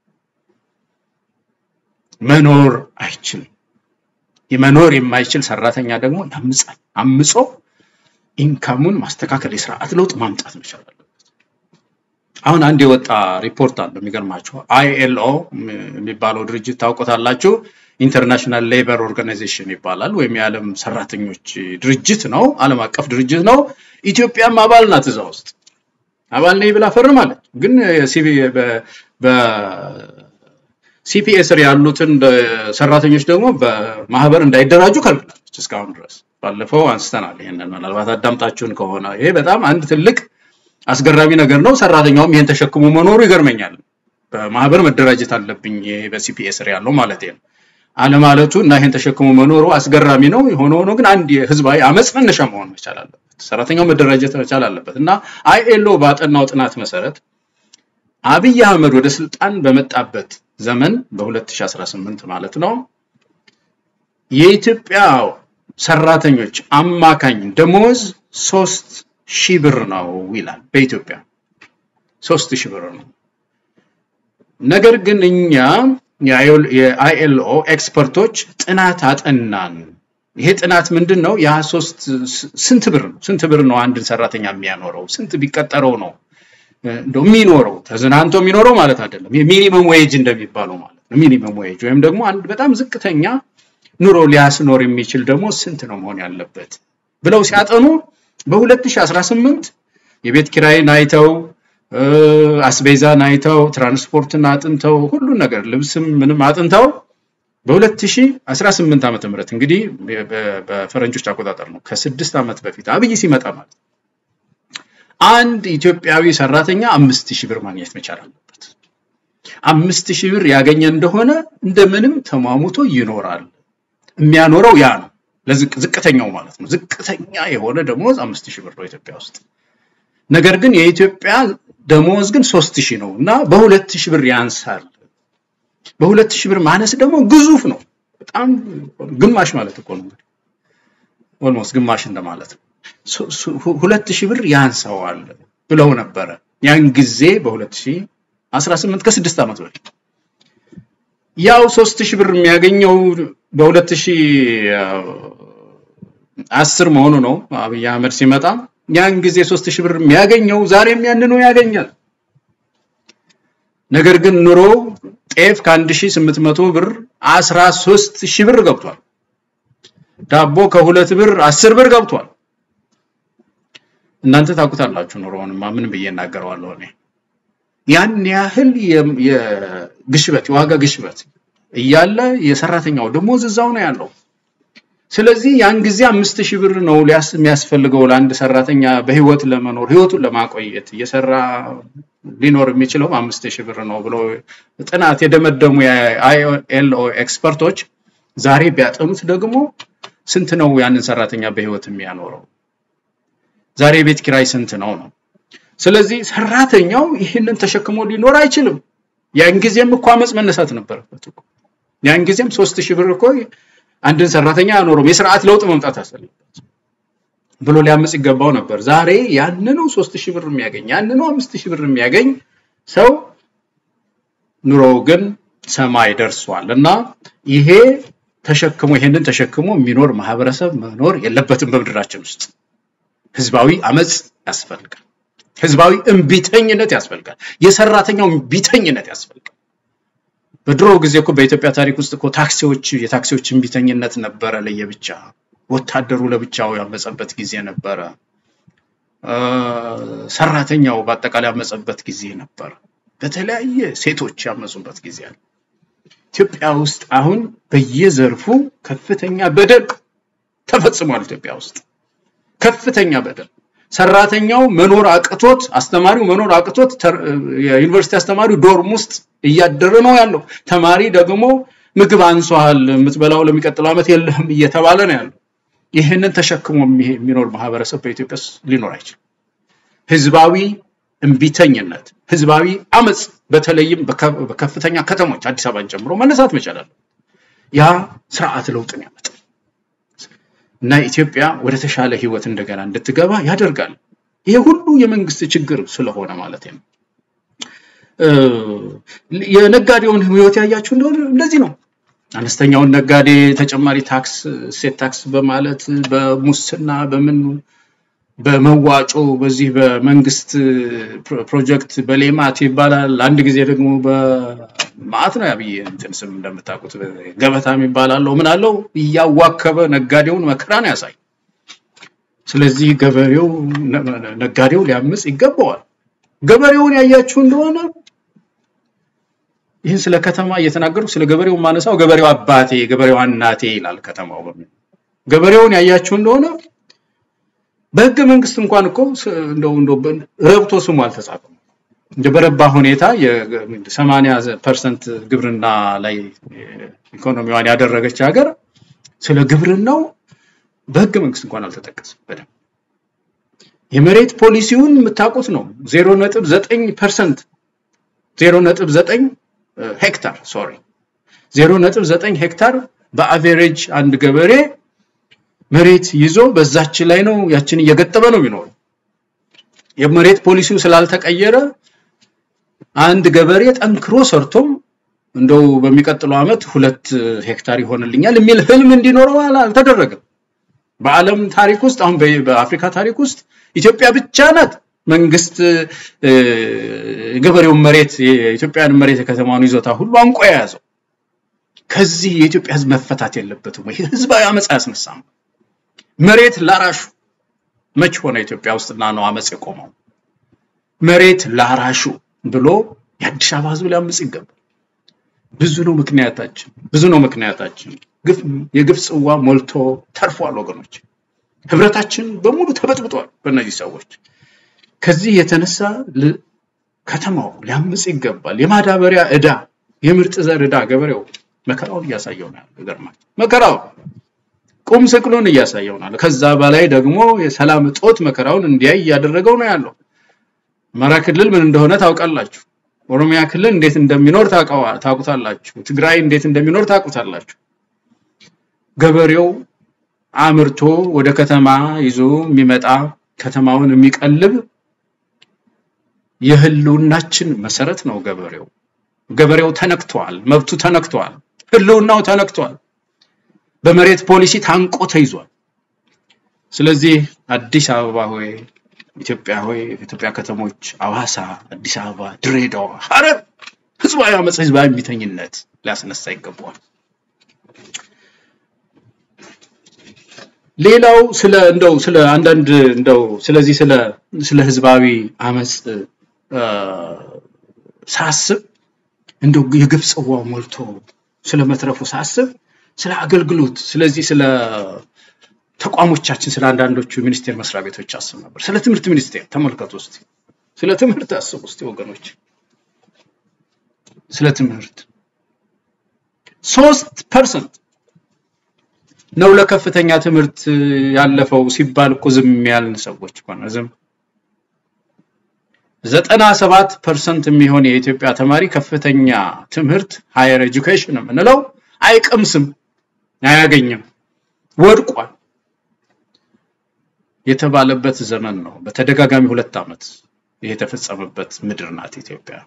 መኖር አይችልም። የመኖር የማይችል ሰራተኛ ደግሞ ያምጻል። አምጾ ኢንካሙን ማስተካከል የስርዓት ለውጥ ማምጣት መቻል አለበት። አሁን አንድ የወጣ ሪፖርት አለ የሚገርማችሁ አይኤልኦ የሚባለው ድርጅት ታውቆታላችሁ። ኢንተርናሽናል ሌበር ኦርጋናይዜሽን ይባላል ወይም የዓለም ሰራተኞች ድርጅት ነው። ዓለም አቀፍ ድርጅት ነው። ኢትዮጵያም አባል ናት። እዛ ውስጥ አባል ነኝ ብላ ፈርማለች። ግን በሲፒኤ ስር ያሉትን ሰራተኞች ደግሞ በማህበር እንዳይደራጁ ከልክላለች እስካሁን ድረስ። ባለፈው አንስተናል ይሄንን፣ ምናልባት አዳምጣችሁን ከሆነ ይሄ በጣም አንድ ትልቅ አስገራሚ ነገር ነው። ሰራተኛውም ይሄን ተሸክሞ መኖሩ ይገርመኛል። በማህበር መደራጀት አለብኝ ይሄ በሲፒኤ ስር ያለው ማለት ነው አለማለቱ እና ይሄን ተሸክሞ መኖሩ አስገራሚ ነው። የሆነ ሆኖ ግን አንድ የህዝባዊ አመፅ መነሻ መሆን መቻል አለበት። ሰራተኛው መደራጀት መቻል አለበት እና አይኤልኦ ባጠናው ጥናት መሰረት አብይ አህመድ ወደ ስልጣን በመጣበት ዘመን በ2018 ማለት ነው የኢትዮጵያ ሰራተኞች አማካኝ ደሞዝ ሶስት ሺህ ብር ነው ይላል። በኢትዮጵያ ሶስት ሺህ ብር ነው። ነገር ግን እኛ የአይኤልኦ ኤክስፐርቶች ጥናት አጠናን። ይሄ ጥናት ምንድን ነው? ያ ሶስት ስንት ብር ነው? ስንት ብር ነው አንድን ሰራተኛ የሚያኖረው? ስንት ቢቀጠረው ነው እንደው የሚኖረው? ተዝናንቶ የሚኖረው ማለት አይደለም። የሚኒመም ዌጅ እንደሚባለው ማለት ነው። ሚኒመም ዌጅ ወይም ደግሞ አንድ በጣም ዝቅተኛ ኑሮ ሊያስኖር የሚችል ደግሞ ስንት ነው መሆን ያለበት ብለው ሲያጠኑ በ2018 የቤት ኪራይን አይተው አስቤዛን አይተው ትራንስፖርትን አጥንተው ሁሉን ነገር ልብስም ምንም አጥንተው በ2018 ዓመተ ምህረት እንግዲህ በፈረንጆች አቆጣጠር ነው ከስድስት ዓመት በፊት አብይ ሲመጣ ማለት አንድ ኢትዮጵያዊ ሰራተኛ አምስት ሺህ ብር ማግኘት መቻል አለበት። አምስት ሺህ ብር ያገኘ እንደሆነ እንደምንም ተሟሙቶ ይኖራል። የሚያኖረው ያ ነው። ለዝቅተኛው ማለት ነው። ዝቅተኛ የሆነ ደሞዝ አምስት ሺህ ብር ነው ኢትዮጵያ ውስጥ። ነገር ግን የኢትዮጵያ ደሞዝ ግን ሶስት ሺህ ነው እና በሁለት ሺህ ብር ያንሳል። በሁለት ሺህ ብር ማነስ ደግሞ ግዙፍ ነው። በጣም ግማሽ ማለት እኮ ነው እንግዲህ ኦልሞስት ግማሽ እንደማለት ነው። ሁለት ሺህ ብር ያንሰዋል ብለው ነበረ ያን ጊዜ በ2018 ከስድስት ዓመት በፊት ያው ሶስት ሺህ ብር የሚያገኘው በሁለት ሺህ አስር መሆኑ ነው አብይ አህመድ ሲመጣ ያን ጊዜ ሶስት ሺህ ብር የሚያገኘው ዛሬም ያንኑ ያገኛል። ነገር ግን ኑሮ ጤፍ ከአንድ ሺህ ስምንት መቶ ብር አስራ ሶስት ሺህ ብር ገብቷል። ዳቦ ከሁለት ብር አስር ብር ገብቷል። እናንተ ታውቁታላችሁ ኑሮውንማ ምን ብዬ እናገረዋለሁ እኔ ያን ያህል የግሽበት የዋጋ ግሽበት እያለ የሰራተኛው ደሞዝ እዛው ነው ያለው። ስለዚህ ያን ጊዜ አምስት ሺህ ብር ነው ሊያስ የሚያስፈልገው ለአንድ ሰራተኛ በህይወት ለመኖር ህይወቱን ለማቆየት እየሰራ ሊኖር የሚችለው አምስት ሺህ ብር ነው ብሎ ጥናት የደመደሙ የአይኤልኦ ኤክስፐርቶች ዛሬ ቢያጠኑት ደግሞ ስንት ነው ያንን ሰራተኛ በህይወት የሚያኖረው? ዛሬ የቤት ኪራይ ስንት ነው ነው? ስለዚህ ሰራተኛው ይህንን ተሸክሞ ሊኖር አይችልም። ያን ጊዜም እኮ አመፅ መነሳት ነበረበት እኮ። ያን ጊዜም ሶስት ሺህ ብር እኮ አንድን ሰራተኛ አያኖረውም። የስርዓት ለውጥ መምጣት አለበት ብሎ ሊያመፅ ይገባው ነበር። ዛሬ ያንኑ ሶስት ሺህ ብር የሚያገኝ ያንኑ አምስት ሺህ ብር የሚያገኝ ሰው ኑሮው ግን ሰማይ ደርሷል እና ይሄ ተሸክሞ ይሄንን ተሸክሞ የሚኖር ማህበረሰብ መኖር የለበትም በምድራችን ውስጥ። ህዝባዊ አመፅ ያስፈልጋል። ህዝባዊ እምቢተኝነት ያስፈልጋል። የሰራተኛው እምቢተኝነት ያስፈልጋል። በድሮ ጊዜ እኮ በኢትዮጵያ ታሪክ ውስጥ እኮ ታክሲዎች የታክሲዎች እምቢተኝነት ነበረ ለየብቻ፣ ወታደሩ ለብቻው ያመፀበት ጊዜ ነበረ። ሰራተኛው በአጠቃላይ ያመፀበት ጊዜ ነበር። በተለያየ ሴቶች ያመፁበት ጊዜ አለ። ኢትዮጵያ ውስጥ አሁን በየዘርፉ ከፍተኛ በደል ተፈጽሟል። ኢትዮጵያ ውስጥ ከፍተኛ በደል ሰራተኛው መኖር አቅቶት አስተማሪው መኖር አቅቶት የዩኒቨርሲቲ አስተማሪው ዶርም ውስጥ እያደረ ነው ያለው። ተማሪ ደግሞ ምግብ አንሷል፣ የምትበላው ለሚቀጥለው ዓመት የለህም እየተባለ ነው ያለው። ይህንን ተሸክሞ የሚኖር ማህበረሰብ በኢትዮጵያ ውስጥ ሊኖር አይችልም። ህዝባዊ እምቢተኝነት፣ ህዝባዊ አመፅ በተለይም በከፍተኛ ከተሞች አዲስ አበባን ጨምሮ መነሳት መቻል አለበት። ያ ስርዓት ለውጥን ያመጣል እና ኢትዮጵያ ወደ ተሻለ ህይወት እንደገና እንድትገባ ያደርጋል። ይሄ ሁሉ የመንግስት ችግር ስለሆነ ማለት ነው። የነጋዴውን ህይወት ያያችሁ እንደሆነ እንደዚህ ነው። አነስተኛውን ነጋዴ ተጨማሪ ታክስ እሴት ታክስ በማለት በሙስና በምን በመዋጮ በዚህ በመንግስት ፕሮጀክት በሌማት ይባላል። አንድ ጊዜ ደግሞ በማዕት ነው ያብይ እንትን ስም እንደምታውቁት ገበታ ይባላለው ምን አለው እያዋከበ ነጋዴውን መከራ ነው ያሳይ። ስለዚህ ገበሬው ነጋዴው ሊያምጽ ይገባዋል። ገበሬውን ያያችሁ እንደሆነ ይህን ስለ ከተማ እየተናገሩ ስለ ገበሬው ማነሳው ገበሬው አባቴ ገበሬው እናቴ ይላል ከተማው በሚል ገበሬውን ያያችሁ እንደሆነ በህገ መንግስት እንኳን እኮ እንደው እንደው ረብቶ ስሙ አልተጻፈም። እንደ በረባ ሁኔታ የ80 ፐርሰንት ግብርና ላይ ኢኮኖሚዋን ያደረገች ሀገር ስለ ግብርናው በህገ መንግስት እንኳን አልተጠቀሰም። በደንብ የመሬት ፖሊሲውን የምታውቁት ነው። 0.9 ፐርሰንት 0.9 ሄክታር ሶሪ 0.9 ሄክታር በአቬሬጅ አንድ ገበሬ መሬት ይዞ በዛች ላይ ነው ያችን እየገጠመ ነው የሚኖረው። የመሬት ፖሊሲው ስላልተቀየረ አንድ ገበሬ ጠንክሮ ሰርቶም እንደው በሚቀጥለው ዓመት ሁለት ሄክታር ይሆንልኛል የሚል ህልም እንዲኖረው አልተደረገም። በዓለም ታሪክ ውስጥ አሁን በአፍሪካ ታሪክ ውስጥ ኢትዮጵያ ብቻ ናት መንግስት የገበሬውን መሬት የኢትዮጵያን መሬት የከተማውን ይዞታ ሁሉ አንቆ የያዘው። ከዚህ የኢትዮጵያ ህዝብ መፈታት የለበትም ወይ? ህዝባዊ አመፅ አያስነሳም? መሬት ላራሹ መች ሆነ ኢትዮጵያ ውስጥና ነው አመፅ የቆመው? መሬት ላራሹ ብሎ የአዲስ አበባ ህዝብ ሊያምፅ ይገባል። ብዙ ነው ምክንያታችን፣ ብዙ ነው ምክንያታችን። ግፍ የግፍ ጽዋ ሞልቶ ተርፏል ወገኖች። ህብረታችን በሙሉ ተበጥብጧል በእነዚህ ሰዎች። ከዚህ የተነሳ ከተማው ሊያምፅ ይገባል። የማዳበሪያ ዕዳ፣ የምርጥ ዘር ዕዳ ገበሬው መከራውን እያሳየው ነው ያለው። ይገርማል። መከራው ቁም ስቅሉን እያሳየው ነው ያለው። ከዛ በላይ ደግሞ የሰላም እጦት መከራውን እንዲያይ እያደረገው ነው ያለው። አማራ ክልል ምን እንደሆነ ታውቃላችሁ። ኦሮሚያ ክልል እንዴት እንደሚኖር ታውቁታላችሁ። ትግራይ እንዴት እንደሚኖር ታውቁታላችሁ። ገበሬው አምርቶ ወደ ከተማ ይዞ የሚመጣ ከተማውን የሚቀልብ የህልውናችን መሰረት ነው ገበሬው። ገበሬው ተነክቷል፣ መብቱ ተነክቷል፣ ህልውናው ተነክቷል። በመሬት ፖሊሲ ታንቆ ተይዟል። ስለዚህ አዲስ አበባ ሆይ፣ ኢትዮጵያ ሆይ፣ የኢትዮጵያ ከተሞች አዋሳ፣ አዲስ አበባ፣ ድሬዳዋ፣ ሐረር ህዝባዊ አመፅ፣ ህዝባዊ እምቢተኝነት ሊያስነሳ ይገባዋል። ሌላው ስለ እንደው ስለ አንዳንድ እንደው ስለዚህ ስለ ስለ ህዝባዊ አመፅ ሳስብ እንደው የግፍ ጽዋው ሞልቶ ስለ መትረፉ ሳስብ ስለ አገልግሎት ስለዚህ ስለ ተቋሞቻችን ስለ አንዳንዶቹ ሚኒስቴር መስሪያ ቤቶች አስብ ነበር። ስለ ትምህርት ሚኒስቴር ተመልከቱ እስቲ። ስለ ትምህርት አስቡ እስቲ ወገኖች። ስለ ትምህርት ሶስት ፐርሰንት ነው ለከፍተኛ ትምህርት ያለፈው ሲባል እኮ ዝም ያልን ሰዎች እኮ ነው ዝም ዘጠና ሰባት ፐርሰንት የሚሆን የኢትዮጵያ ተማሪ ከፍተኛ ትምህርት ሃየር ኤጁኬሽን የምንለው አይቀምስም፣ አያገኝም፣ ወድቋል የተባለበት ዘመን ነው። በተደጋጋሚ ሁለት ዓመት ይሄ የተፈጸመበት ምድር ናት ኢትዮጵያ።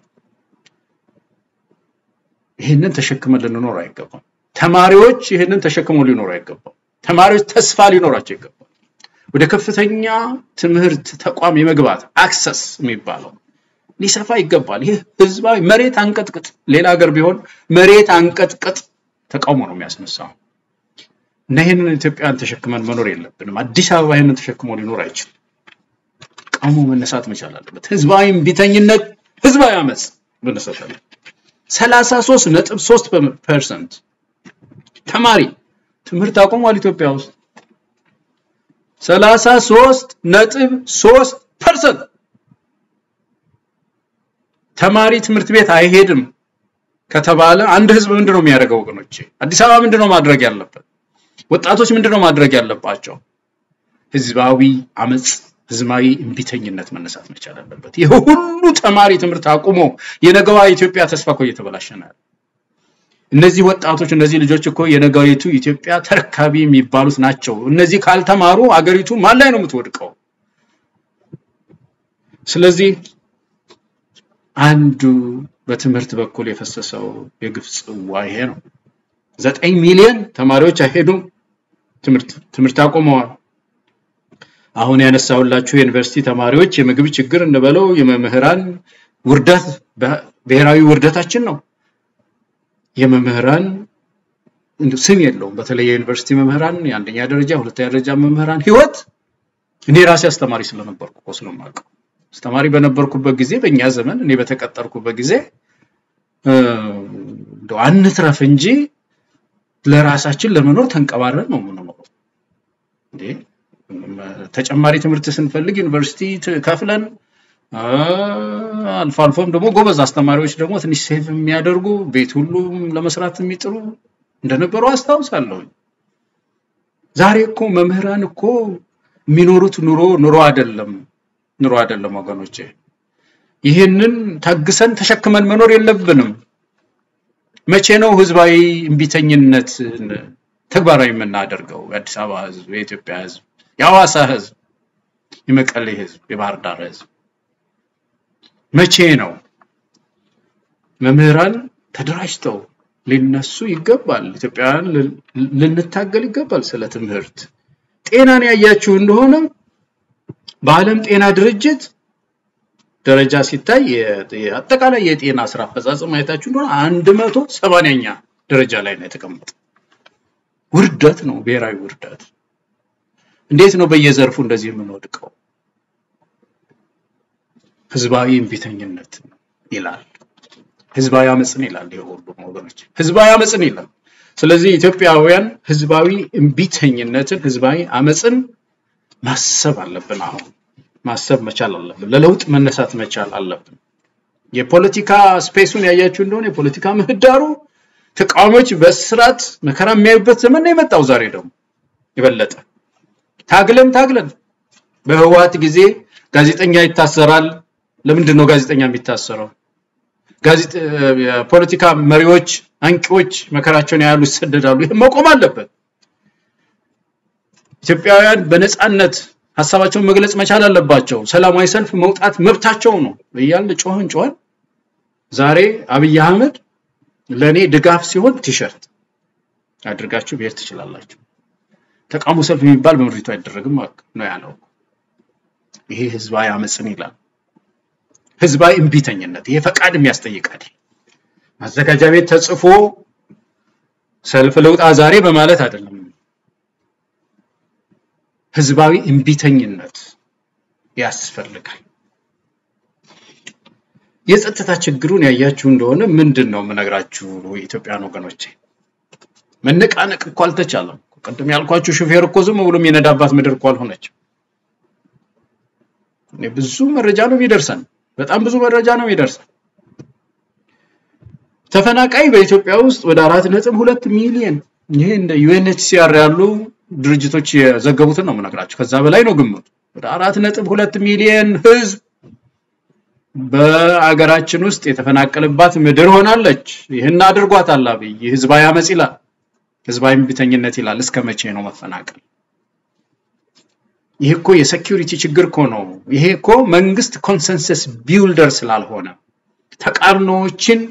ይህንን ተሸክመን ልንኖር አይገባም። ተማሪዎች ይህንን ተሸክመው ሊኖሩ አይገባም። ተማሪዎች ተስፋ ሊኖራቸው ይገባል። ወደ ከፍተኛ ትምህርት ተቋም የመግባት አክሰስ የሚባለው ሊሰፋ ይገባል። ይህ ህዝባዊ መሬት አንቀጥቅጥ፣ ሌላ ሀገር ቢሆን መሬት አንቀጥቅጥ ተቃውሞ ነው የሚያስነሳው እና ይህንን ኢትዮጵያን ተሸክመን መኖር የለብንም። አዲስ አበባ ይህንን ተሸክሞ ሊኖር አይችልም። ተቃውሞ መነሳት መቻል አለበት። ህዝባዊ እምቢተኝነት፣ ህዝባዊ አመፅ መነሳት አለበት። ሰላሳ ሶስት ነጥብ ሶስት ፐርሰንት ተማሪ ትምህርት አቁሟል ኢትዮጵያ ውስጥ ሰላሳ ሶስት ነጥብ ሶስት ፐርሰንት ተማሪ ትምህርት ቤት አይሄድም ከተባለ አንድ ህዝብ ምንድን ነው የሚያደርገው? ወገኖቼ አዲስ አበባ ምንድን ነው ማድረግ ያለበት? ወጣቶች ምንድን ነው ማድረግ ያለባቸው? ህዝባዊ አመፅ፣ ህዝባዊ እምቢተኝነት መነሳት መቻል አለበት። ይህ ሁሉ ተማሪ ትምህርት አቁሞ የነገዋ ኢትዮጵያ ተስፋ እኮ እየተበላሸ ነው ያለው። እነዚህ ወጣቶች እነዚህ ልጆች እኮ የነገዊቱ ኢትዮጵያ ተረካቢ የሚባሉት ናቸው። እነዚህ ካልተማሩ አገሪቱ ማን ላይ ነው የምትወድቀው? ስለዚህ አንዱ በትምህርት በኩል የፈሰሰው የግፍ ጽዋ ይሄ ነው። ዘጠኝ ሚሊዮን ተማሪዎች አይሄዱም፣ ትምህርት ትምህርት አቁመዋል። አሁን ያነሳሁላችሁ የዩኒቨርሲቲ ተማሪዎች የምግብ ችግር እንበለው የመምህራን ውርደት ብሔራዊ ውርደታችን ነው። የመምህራን ስም የለውም። በተለይ የዩኒቨርሲቲ መምህራን የአንደኛ ደረጃ ሁለተኛ ደረጃ መምህራን ህይወት እኔ ራሴ አስተማሪ ስለነበርኩ እኮ ስለማውቀው አስተማሪ በነበርኩበት ጊዜ በእኛ ዘመን እኔ በተቀጠርኩበት ጊዜ እንደው አንትረፍ እንጂ ለራሳችን ለመኖር ተንቀባረን ነው የምንኖረው። እንዴ ተጨማሪ ትምህርት ስንፈልግ ዩኒቨርሲቲ ከፍለን አልፎ አልፎም ደግሞ ጎበዝ አስተማሪዎች ደግሞ ትንሽ ሴቭ የሚያደርጉ ቤት ሁሉም ለመስራት የሚጥሩ እንደነበሩ አስታውሳለሁ። ዛሬ እኮ መምህራን እኮ የሚኖሩት ኑሮ ኑሮ አይደለም ኑሮ አይደለም ወገኖቼ። ይህንን ታግሰን ተሸክመን መኖር የለብንም። መቼ ነው ህዝባዊ እምቢተኝነት ተግባራዊ የምናደርገው? የአዲስ አበባ ህዝብ፣ የኢትዮጵያ ህዝብ፣ የሐዋሳ ህዝብ፣ የመቀሌ ህዝብ፣ የባህር ዳር ህዝብ መቼ ነው? መምህራን ተደራጅተው ሊነሱ ይገባል። ኢትዮጵያውያን ልንታገል ይገባል። ስለ ትምህርት ጤናን ያያችሁ እንደሆነ በዓለም ጤና ድርጅት ደረጃ ሲታይ አጠቃላይ የጤና ስራ አፈጻጸም አይታችሁ እንደሆነ አንድ መቶ ሰማንያኛ ደረጃ ላይ ነው የተቀመጠው። ውርደት ነው፣ ብሔራዊ ውርደት። እንዴት ነው በየዘርፉ እንደዚህ የምንወድቀው? ህዝባዊ እምቢተኝነት ይላል፣ ህዝባዊ አመፅን ይላል። ይሄ ሁሉም ወገኖች ህዝባዊ አመፅን ይላል። ስለዚህ ኢትዮጵያውያን ህዝባዊ እምቢተኝነትን፣ ህዝባዊ አመፅን ማሰብ አለብን። አሁን ማሰብ መቻል አለብን። ለለውጥ መነሳት መቻል አለብን። የፖለቲካ ስፔሱን ያያችሁ እንደሆነ የፖለቲካ ምህዳሩ ተቃዋሚዎች በስርዓት መከራ የሚያዩበት ዘመን ነው የመጣው። ዛሬ ደግሞ የበለጠ ታግለን ታግለን በህወሓት ጊዜ ጋዜጠኛ ይታሰራል። ለምንድን ነው ጋዜጠኛ የሚታሰረው? የፖለቲካ መሪዎች፣ አንቂዎች መከራቸውን ያያሉ፣ ይሰደዳሉ። ይህ መቆም አለበት። ኢትዮጵያውያን በነፃነት ሀሳባቸውን መግለጽ መቻል አለባቸው። ሰላማዊ ሰልፍ መውጣት መብታቸው ነው እያልን ጮህን ጮህን ዛሬ አብይ አህመድ ለእኔ ድጋፍ ሲሆን ቲሸርት አድርጋችሁ ብሄር ትችላላችሁ። ተቃውሞ ሰልፍ የሚባል በምድሪቱ አይደረግም ነው ያለው። ይሄ ህዝባዊ አመፅን ይላል። ህዝባዊ እምቢተኝነት ይሄ ፈቃድ የሚያስጠይቃል። ማዘጋጃ ቤት ተጽፎ ሰልፍ ልውጣ ዛሬ በማለት አይደለም። ህዝባዊ እምቢተኝነት ያስፈልጋል። የጸጥታ ችግሩን ያያችሁ እንደሆነ ምንድን ነው የምነግራችሁ የኢትዮጵያን ወገኖቼ፣ መነቃነቅ እኮ አልተቻለም። ቅድም ያልኳችሁ ሹፌር እኮ ዝም ብሎ የሚነዳባት ምድር እኮ አልሆነችም። ብዙ መረጃ ነው የሚደርሰን፣ በጣም ብዙ መረጃ ነው የሚደርሰን። ተፈናቃይ በኢትዮጵያ ውስጥ ወደ አራት ነጥብ ሁለት ሚሊዮን ይሄ እንደ ዩኤንኤችሲአር ያሉ ድርጅቶች የዘገቡትን ነው የምነግራቸው። ከዛ በላይ ነው ግምቱ። ወደ አራት ነጥብ ሁለት ሚሊዮን ህዝብ በአገራችን ውስጥ የተፈናቀለባት ምድር ሆናለች። ይህን አድርጓታል አብይ። ህዝባዊ አመፅ ይላል፣ ህዝባዊ እምቢተኝነት ይላል። እስከ መቼ ነው መፈናቀል? ይህ እኮ የሴኪሪቲ ችግር እኮ ነው። ይሄ እኮ መንግስት ኮንሰንሰስ ቢውልደር ስላልሆነ ተቃርኖዎችን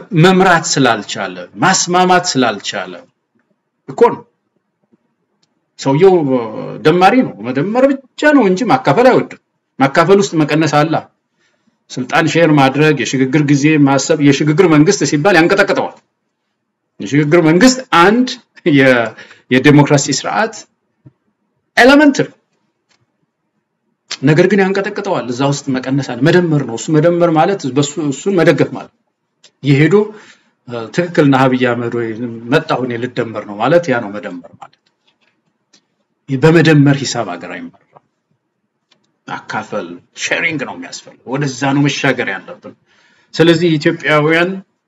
መምራት ስላልቻለ ማስማማት ስላልቻለ እኮ ነው። ሰውየው ደማሪ ነው፣ መደመር ብቻ ነው እንጂ ማካፈል አይወድም። ማካፈል ውስጥ መቀነስ አለ። ስልጣን ሼር ማድረግ፣ የሽግግር ጊዜ ማሰብ፣ የሽግግር መንግስት ሲባል ያንቀጠቅጠዋል። የሽግግር መንግስት አንድ የዴሞክራሲ ስርዓት ኤሌመንት ነው። ነገር ግን ያንቀጠቅጠዋል። እዛ ውስጥ መቀነስ አለ። መደመር ነው እሱ። መደመር ማለት እሱን መደገፍ ማለት የሄዶ ትክክልና አብይ አህመድ ወይ መጣሁ እኔ ልደመር ነው ማለት ያ ነው መደመር ማለት። በመደመር ሂሳብ ሀገር አይመራም። ማካፈል ሼሪንግ ነው የሚያስፈልገው። ወደዛ ነው መሻገር ያለብን። ስለዚህ ኢትዮጵያውያን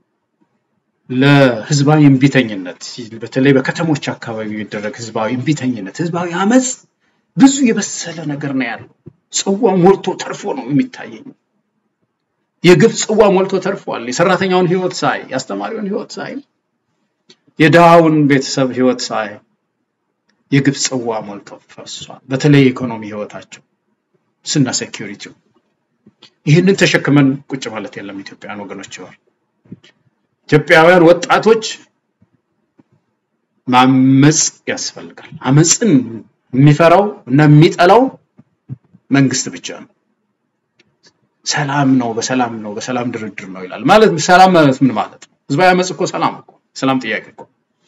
ለህዝባዊ እምቢተኝነት በተለይ በከተሞች አካባቢ የሚደረግ ህዝባዊ እምቢተኝነት፣ ህዝባዊ አመፅ ብዙ የበሰለ ነገር ነው ያለው። ጽዋ ሞልቶ ተርፎ ነው የሚታየኝ። የግፍ ጽዋ ሞልቶ ተርፏል። የሰራተኛውን ህይወት ሳይ፣ የአስተማሪውን ህይወት ሳይ፣ የድሃውን ቤተሰብ ህይወት ሳይ የግፍ ጽዋ ሞልቶ ፈሷል። በተለይ የኢኮኖሚ ህይወታቸው ስና ሴኪሪቲው ይህንን ተሸክመን ቁጭ ማለት የለም። ኢትዮጵያውያን ወገኖች ይዋል ኢትዮጵያውያን ወጣቶች ማመፅ ያስፈልጋል። አመፅን የሚፈራው እና የሚጠላው መንግስት ብቻ ነው። ሰላም ነው፣ በሰላም ነው፣ በሰላም ድርድር ነው ይላል። ማለት ሰላም ማለት ምን ማለት ነው? ህዝባዊ አመፅ እኮ ሰላም እኮ ሰላም ጥያቄ እኮ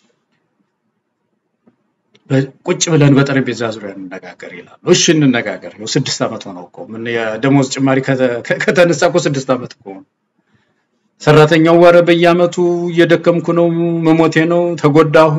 ቁጭ ብለን በጠረጴዛ ዙሪያ እንነጋገር ይላሉ። እሺ እንነጋገር። ይኸው ስድስት ዓመት ሆነው እኮ ምን የደሞዝ ጭማሪ ከተነሳ እኮ ስድስት ዓመት እኮ ሰራተኛው ወረ በየአመቱ እየደከምኩ ነው፣ መሞቴ ነው፣ ተጎዳሁ፣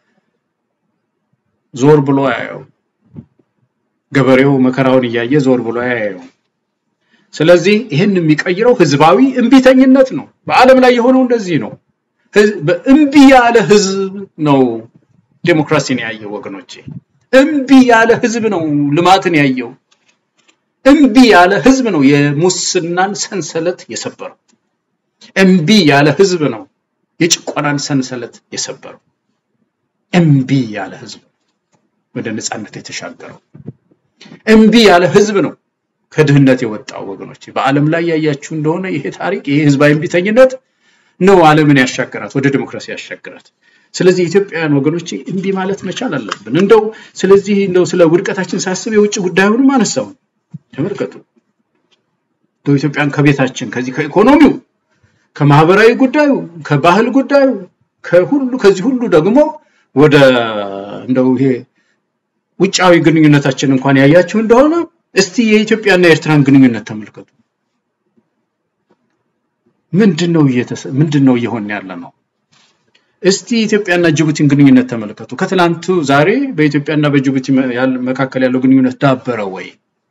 ዞር ብሎ አያየው። ገበሬው መከራውን እያየ ዞር ብሎ አያየው። ስለዚህ ይህን የሚቀይረው ህዝባዊ እምቢተኝነት ነው። በዓለም ላይ የሆነው እንደዚህ ነው። እምቢ ያለ ህዝብ ነው ዴሞክራሲን ያየው ወገኖቼ። እምቢ ያለ ህዝብ ነው ልማትን ያየው። እምቢ ያለ ህዝብ ነው የሙስናን ሰንሰለት የሰበረው። እምቢ ያለ ህዝብ ነው የጭቆናን ሰንሰለት የሰበረው። እምቢ ያለ ህዝብ ወደ ነፃነት የተሻገረው። እምቢ ያለ ህዝብ ነው ከድህነት የወጣው ወገኖች። በዓለም ላይ ያያችሁ እንደሆነ ይሄ ታሪክ ይሄ ህዝባዊ እምቢተኝነት ነው ዓለምን ያሻገራት ወደ ዲሞክራሲ ያሻገራት። ስለዚህ የኢትዮጵያውያን ወገኖች እምቢ ማለት መቻል አለብን። እንደው ስለዚህ እንደው ስለ ውድቀታችን ሳስብ የውጭ ጉዳዩንም አነሳው። ተመልከቱ እንደው ኢትዮጵያን ከቤታችን ከዚህ ከኢኮኖሚው፣ ከማህበራዊ ጉዳዩ፣ ከባህል ጉዳዩ፣ ከሁሉ ከዚህ ሁሉ ደግሞ ወደ እንደው ይሄ ውጫዊ ግንኙነታችን እንኳን ያያችሁ እንደሆነ እስቲ የኢትዮጵያና የኤርትራን ግንኙነት ተመልከቱ። ምንድነው ምንድነው እየሆነ ያለ ነው? እስቲ ኢትዮጵያና ጅቡቲን ግንኙነት ተመልከቱ። ከትላንቱ ዛሬ በኢትዮጵያና በጅቡቲ መካከል ያለው ግንኙነት ዳበረ ወይ?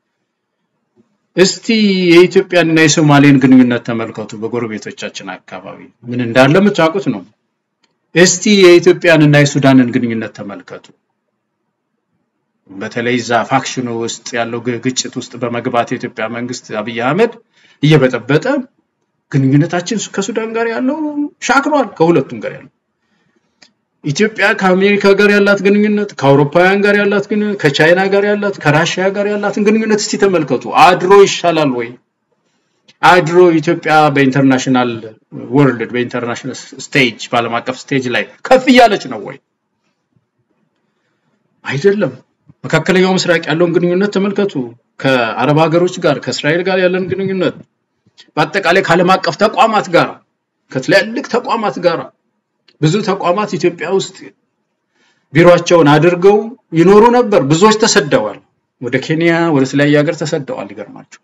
እስቲ የኢትዮጵያንና የሶማሌን ግንኙነት ተመልከቱ። በጎረቤቶቻችን አካባቢ ምን እንዳለ የምታውቁት ነው። እስቲ የኢትዮጵያንና የሱዳንን ግንኙነት ተመልከቱ። በተለይ እዛ ፋክሽኑ ውስጥ ያለው ግጭት ውስጥ በመግባት የኢትዮጵያ መንግስት አብይ አህመድ እየበጠበጠ ግንኙነታችን ከሱዳን ጋር ያለው ሻክሯል። ከሁለቱም ጋር ያለው ኢትዮጵያ ከአሜሪካ ጋር ያላት ግንኙነት፣ ከአውሮፓውያን ጋር ያላት ግንኙነት፣ ከቻይና ጋር ያላት፣ ከራሽያ ጋር ያላትን ግንኙነት እስቲ ተመልከቱ። አድሮ ይሻላል ወይ? አድሮ ኢትዮጵያ በኢንተርናሽናል ወርልድ በኢንተርናሽናል ስቴጅ በዓለም አቀፍ ስቴጅ ላይ ከፍ እያለች ነው ወይ? አይደለም። መካከለኛው ምስራቅ ያለውን ግንኙነት ተመልከቱ። ከአረብ ሀገሮች ጋር ከእስራኤል ጋር ያለን ግንኙነት በአጠቃላይ ከዓለም አቀፍ ተቋማት ጋር ከትላልቅ ተቋማት ጋር ብዙ ተቋማት ኢትዮጵያ ውስጥ ቢሮአቸውን አድርገው ይኖሩ ነበር። ብዙዎች ተሰደዋል። ወደ ኬንያ ወደ ተለያየ ሀገር ተሰደዋል። ይገርማቸው።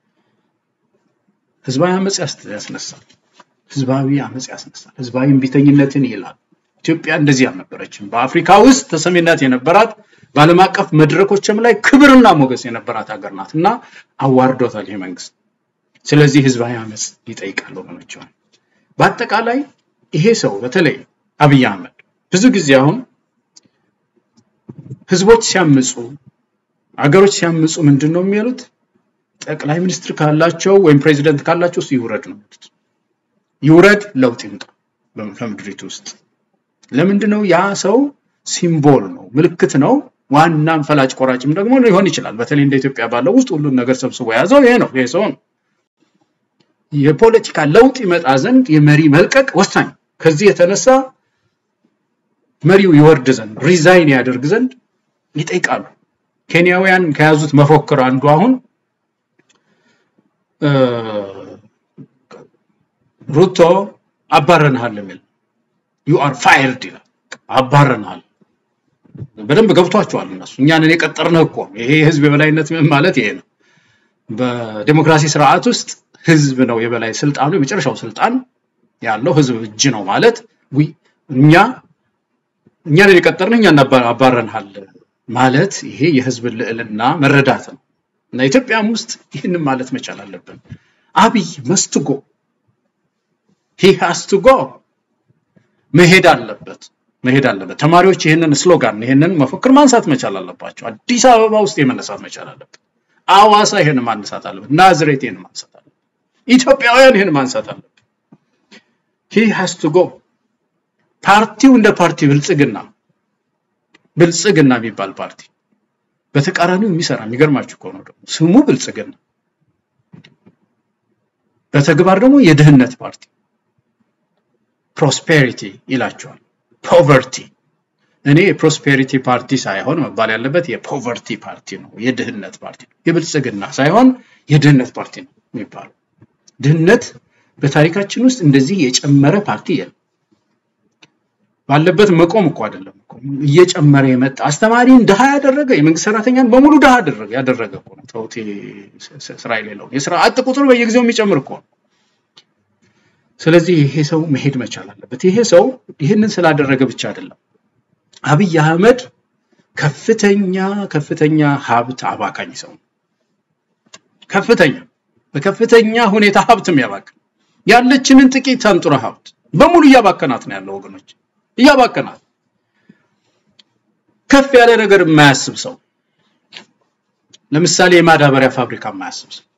ህዝባዊ አመፅ ያስነሳል። ህዝባዊ አመፅ ያስነሳል። ህዝባዊ እምቢተኝነትን ይላል። ኢትዮጵያ እንደዚህ አልነበረችም። በአፍሪካ ውስጥ ተሰሚነት የነበራት በዓለም አቀፍ መድረኮችም ላይ ክብርና ሞገስ የነበራት ሀገር ናት እና አዋርዶታል ይሄ መንግስት። ስለዚህ ህዝባዊ አመፅ ይጠይቃል ወገኖች። በአጠቃላይ ይሄ ሰው በተለይ አብይ አህመድ ብዙ ጊዜ አሁን ህዝቦች ሲያምፁ፣ አገሮች ሲያምፁ ምንድን ነው የሚሉት? ጠቅላይ ሚኒስትር ካላቸው ወይም ፕሬዚደንት ካላቸው እሱ ይውረድ ነው የሚሉት። ይውረድ፣ ለውጥ ይምጣ ከምድሪቱ ውስጥ። ለምንድን ነው ያ ሰው ሲምቦል ነው፣ ምልክት ነው። ዋናም ፈላጭ ቆራጭም ደግሞ ሊሆን ይችላል። በተለይ እንደ ኢትዮጵያ ባለው ውስጥ ሁሉን ነገር ሰብስቦ የያዘው ይሄ ነው፣ ይሄ ሰው ነው። የፖለቲካ ለውጥ ይመጣ ዘንድ የመሪ መልቀቅ ወሳኝ። ከዚህ የተነሳ መሪው ይወርድ ዘንድ ሪዛይን ያደርግ ዘንድ ይጠይቃሉ። ኬንያውያን ከያዙት መፎክር አንዱ አሁን ሩቶ አባረንሃል የሚል ዩ አር ፋይርድ ይላል። አባረንሃል በደንብ ገብቷቸዋል እነሱ። እኛንን የቀጠርንህ እኮ ይሄ የህዝብ የበላይነት ማለት ይሄ ነው። በዴሞክራሲ ስርዓት ውስጥ ህዝብ ነው የበላይ ስልጣኑ፣ የመጨረሻው ስልጣን ያለው ህዝብ እጅ ነው ማለት እኛ እኛንን የቀጠርንህ እኛ አባረንሃል ማለት ይሄ የህዝብን ልዕልና መረዳት ነው። እና ኢትዮጵያም ውስጥ ይህንን ማለት መቻል አለብን። አብይ መስትጎ ሂ ሃስ ቱ ጎ መሄድ አለበት መሄድ አለበት። ተማሪዎች ይህንን ስሎጋን ይህንን መፈክር ማንሳት መቻል አለባቸው። አዲስ አበባ ውስጥ የመነሳት መቻል አለበት። አዋሳ ይህን ማንሳት አለበት። ናዝሬት ይህን ማንሳት አለበት። ኢትዮጵያውያን ይህን ማንሳት አለበት። ሂ ሃስ ቱ ጎ ፓርቲው እንደ ፓርቲ ብልጽግና ብልጽግና የሚባል ፓርቲ በተቃራኒው የሚሰራ የሚገርማችሁ እኮ ነው። ደግሞ ስሙ ብልጽግና በተግባር ደግሞ የድህነት ፓርቲ ፕሮስፔሪቲ ይላቸዋል። ፖቨርቲ እኔ የፕሮስፔሪቲ ፓርቲ ሳይሆን መባል ያለበት የፖቨርቲ ፓርቲ ነው፣ የድህነት ፓርቲ ነው። የብልጽግና ሳይሆን የድህነት ፓርቲ ነው የሚባለው። ድህነት በታሪካችን ውስጥ እንደዚህ የጨመረ ፓርቲ የለም። ባለበት መቆም እኮ አይደለም እኮ እየጨመረ የመጣ አስተማሪን ድሃ ያደረገ የመንግስት ሰራተኛን በሙሉ ድሃ ያደረገ ያደረገ እኮ ነው። ተውት፣ ስራ የሌለው የስራ አጥ ቁጥሩ በየጊዜው የሚጨምር እኮ ነው። ስለዚህ ይሄ ሰው መሄድ መቻል አለበት። ይሄ ሰው ይህንን ስላደረገ ብቻ አይደለም። አብይ አህመድ ከፍተኛ ከፍተኛ ሀብት አባካኝ ሰው ነው። ከፍተኛ በከፍተኛ ሁኔታ ሀብት የሚያባክን ያለችንን ጥቂት አንጡራ ሀብት በሙሉ እያባከናት ነው ያለው ወገኖች፣ እያባከናት ከፍ ያለ ነገር የማያስብ ሰው ለምሳሌ የማዳበሪያ ፋብሪካ የማያስብ ሰው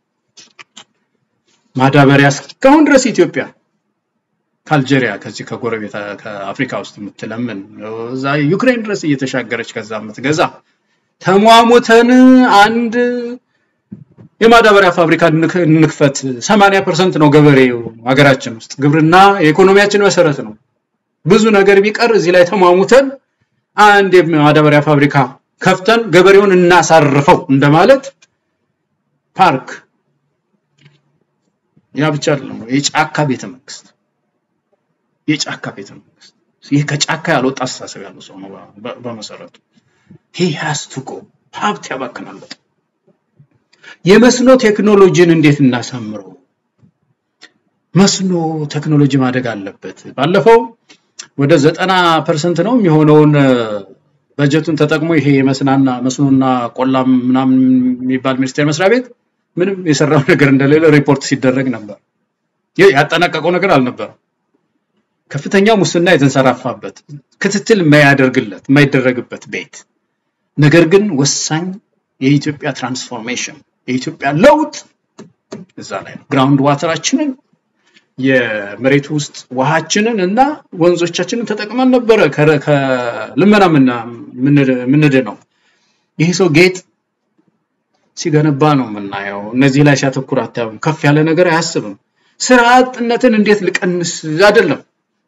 ማዳበሪያ እስካሁን ድረስ ኢትዮጵያ ከአልጄሪያ ከዚህ ከጎረቤት ከአፍሪካ ውስጥ የምትለምን እዛ ዩክሬን ድረስ እየተሻገረች ከዛ የምትገዛ ተሟሙተን አንድ የማዳበሪያ ፋብሪካ እንክፈት። 80 ፐርሰንት ነው ገበሬው ሀገራችን ውስጥ ግብርና የኢኮኖሚያችን መሰረት ነው። ብዙ ነገር ቢቀር እዚህ ላይ ተሟሙተን አንድ የማዳበሪያ ፋብሪካ ከፍተን ገበሬውን እናሳርፈው እንደማለት ፓርክ ያ ብቻ አይደለም። የጫካ ቤተ መንግስት የጫካ ቤተ መንግስት ይህ ከጫካ ያልወጣ አስተሳሰብ ያለው ሰው ነው በመሰረቱ። ሂ ሃስ ቱ ጎ ሀብት ያባክናል በጣም። የመስኖ ቴክኖሎጂን እንዴት እናሳምረው? መስኖ ቴክኖሎጂ ማደግ አለበት። ባለፈው ወደ ዘጠና ፐርሰንት ነው የሚሆነውን በጀቱን ተጠቅሞ ይሄ የመስናና መስኖና ቆላም ምናምን የሚባል ሚኒስቴር መስሪያ ቤት ምንም የሰራው ነገር እንደሌለ ሪፖርት ሲደረግ ነበር። ያጠናቀቀው ነገር አልነበረም። ከፍተኛ ሙስና የተንሰራፋበት ክትትል የማያደርግለት የማይደረግበት ቤት ነገር ግን ወሳኝ የኢትዮጵያ ትራንስፎርሜሽን የኢትዮጵያ ለውጥ እዛ ላይ ነው። ግራውንድ ዋተራችንን የመሬት ውስጥ ውሃችንን እና ወንዞቻችንን ተጠቅመን ነበረ ከልመና ምንድነው። ይህ ሰው ጌጥ ሲገነባ ነው የምናየው። እነዚህ ላይ ሲያተኩር አታዩም። ከፍ ያለ ነገር አያስብም። ስራ አጥነትን እንዴት ልቀንስ አይደለም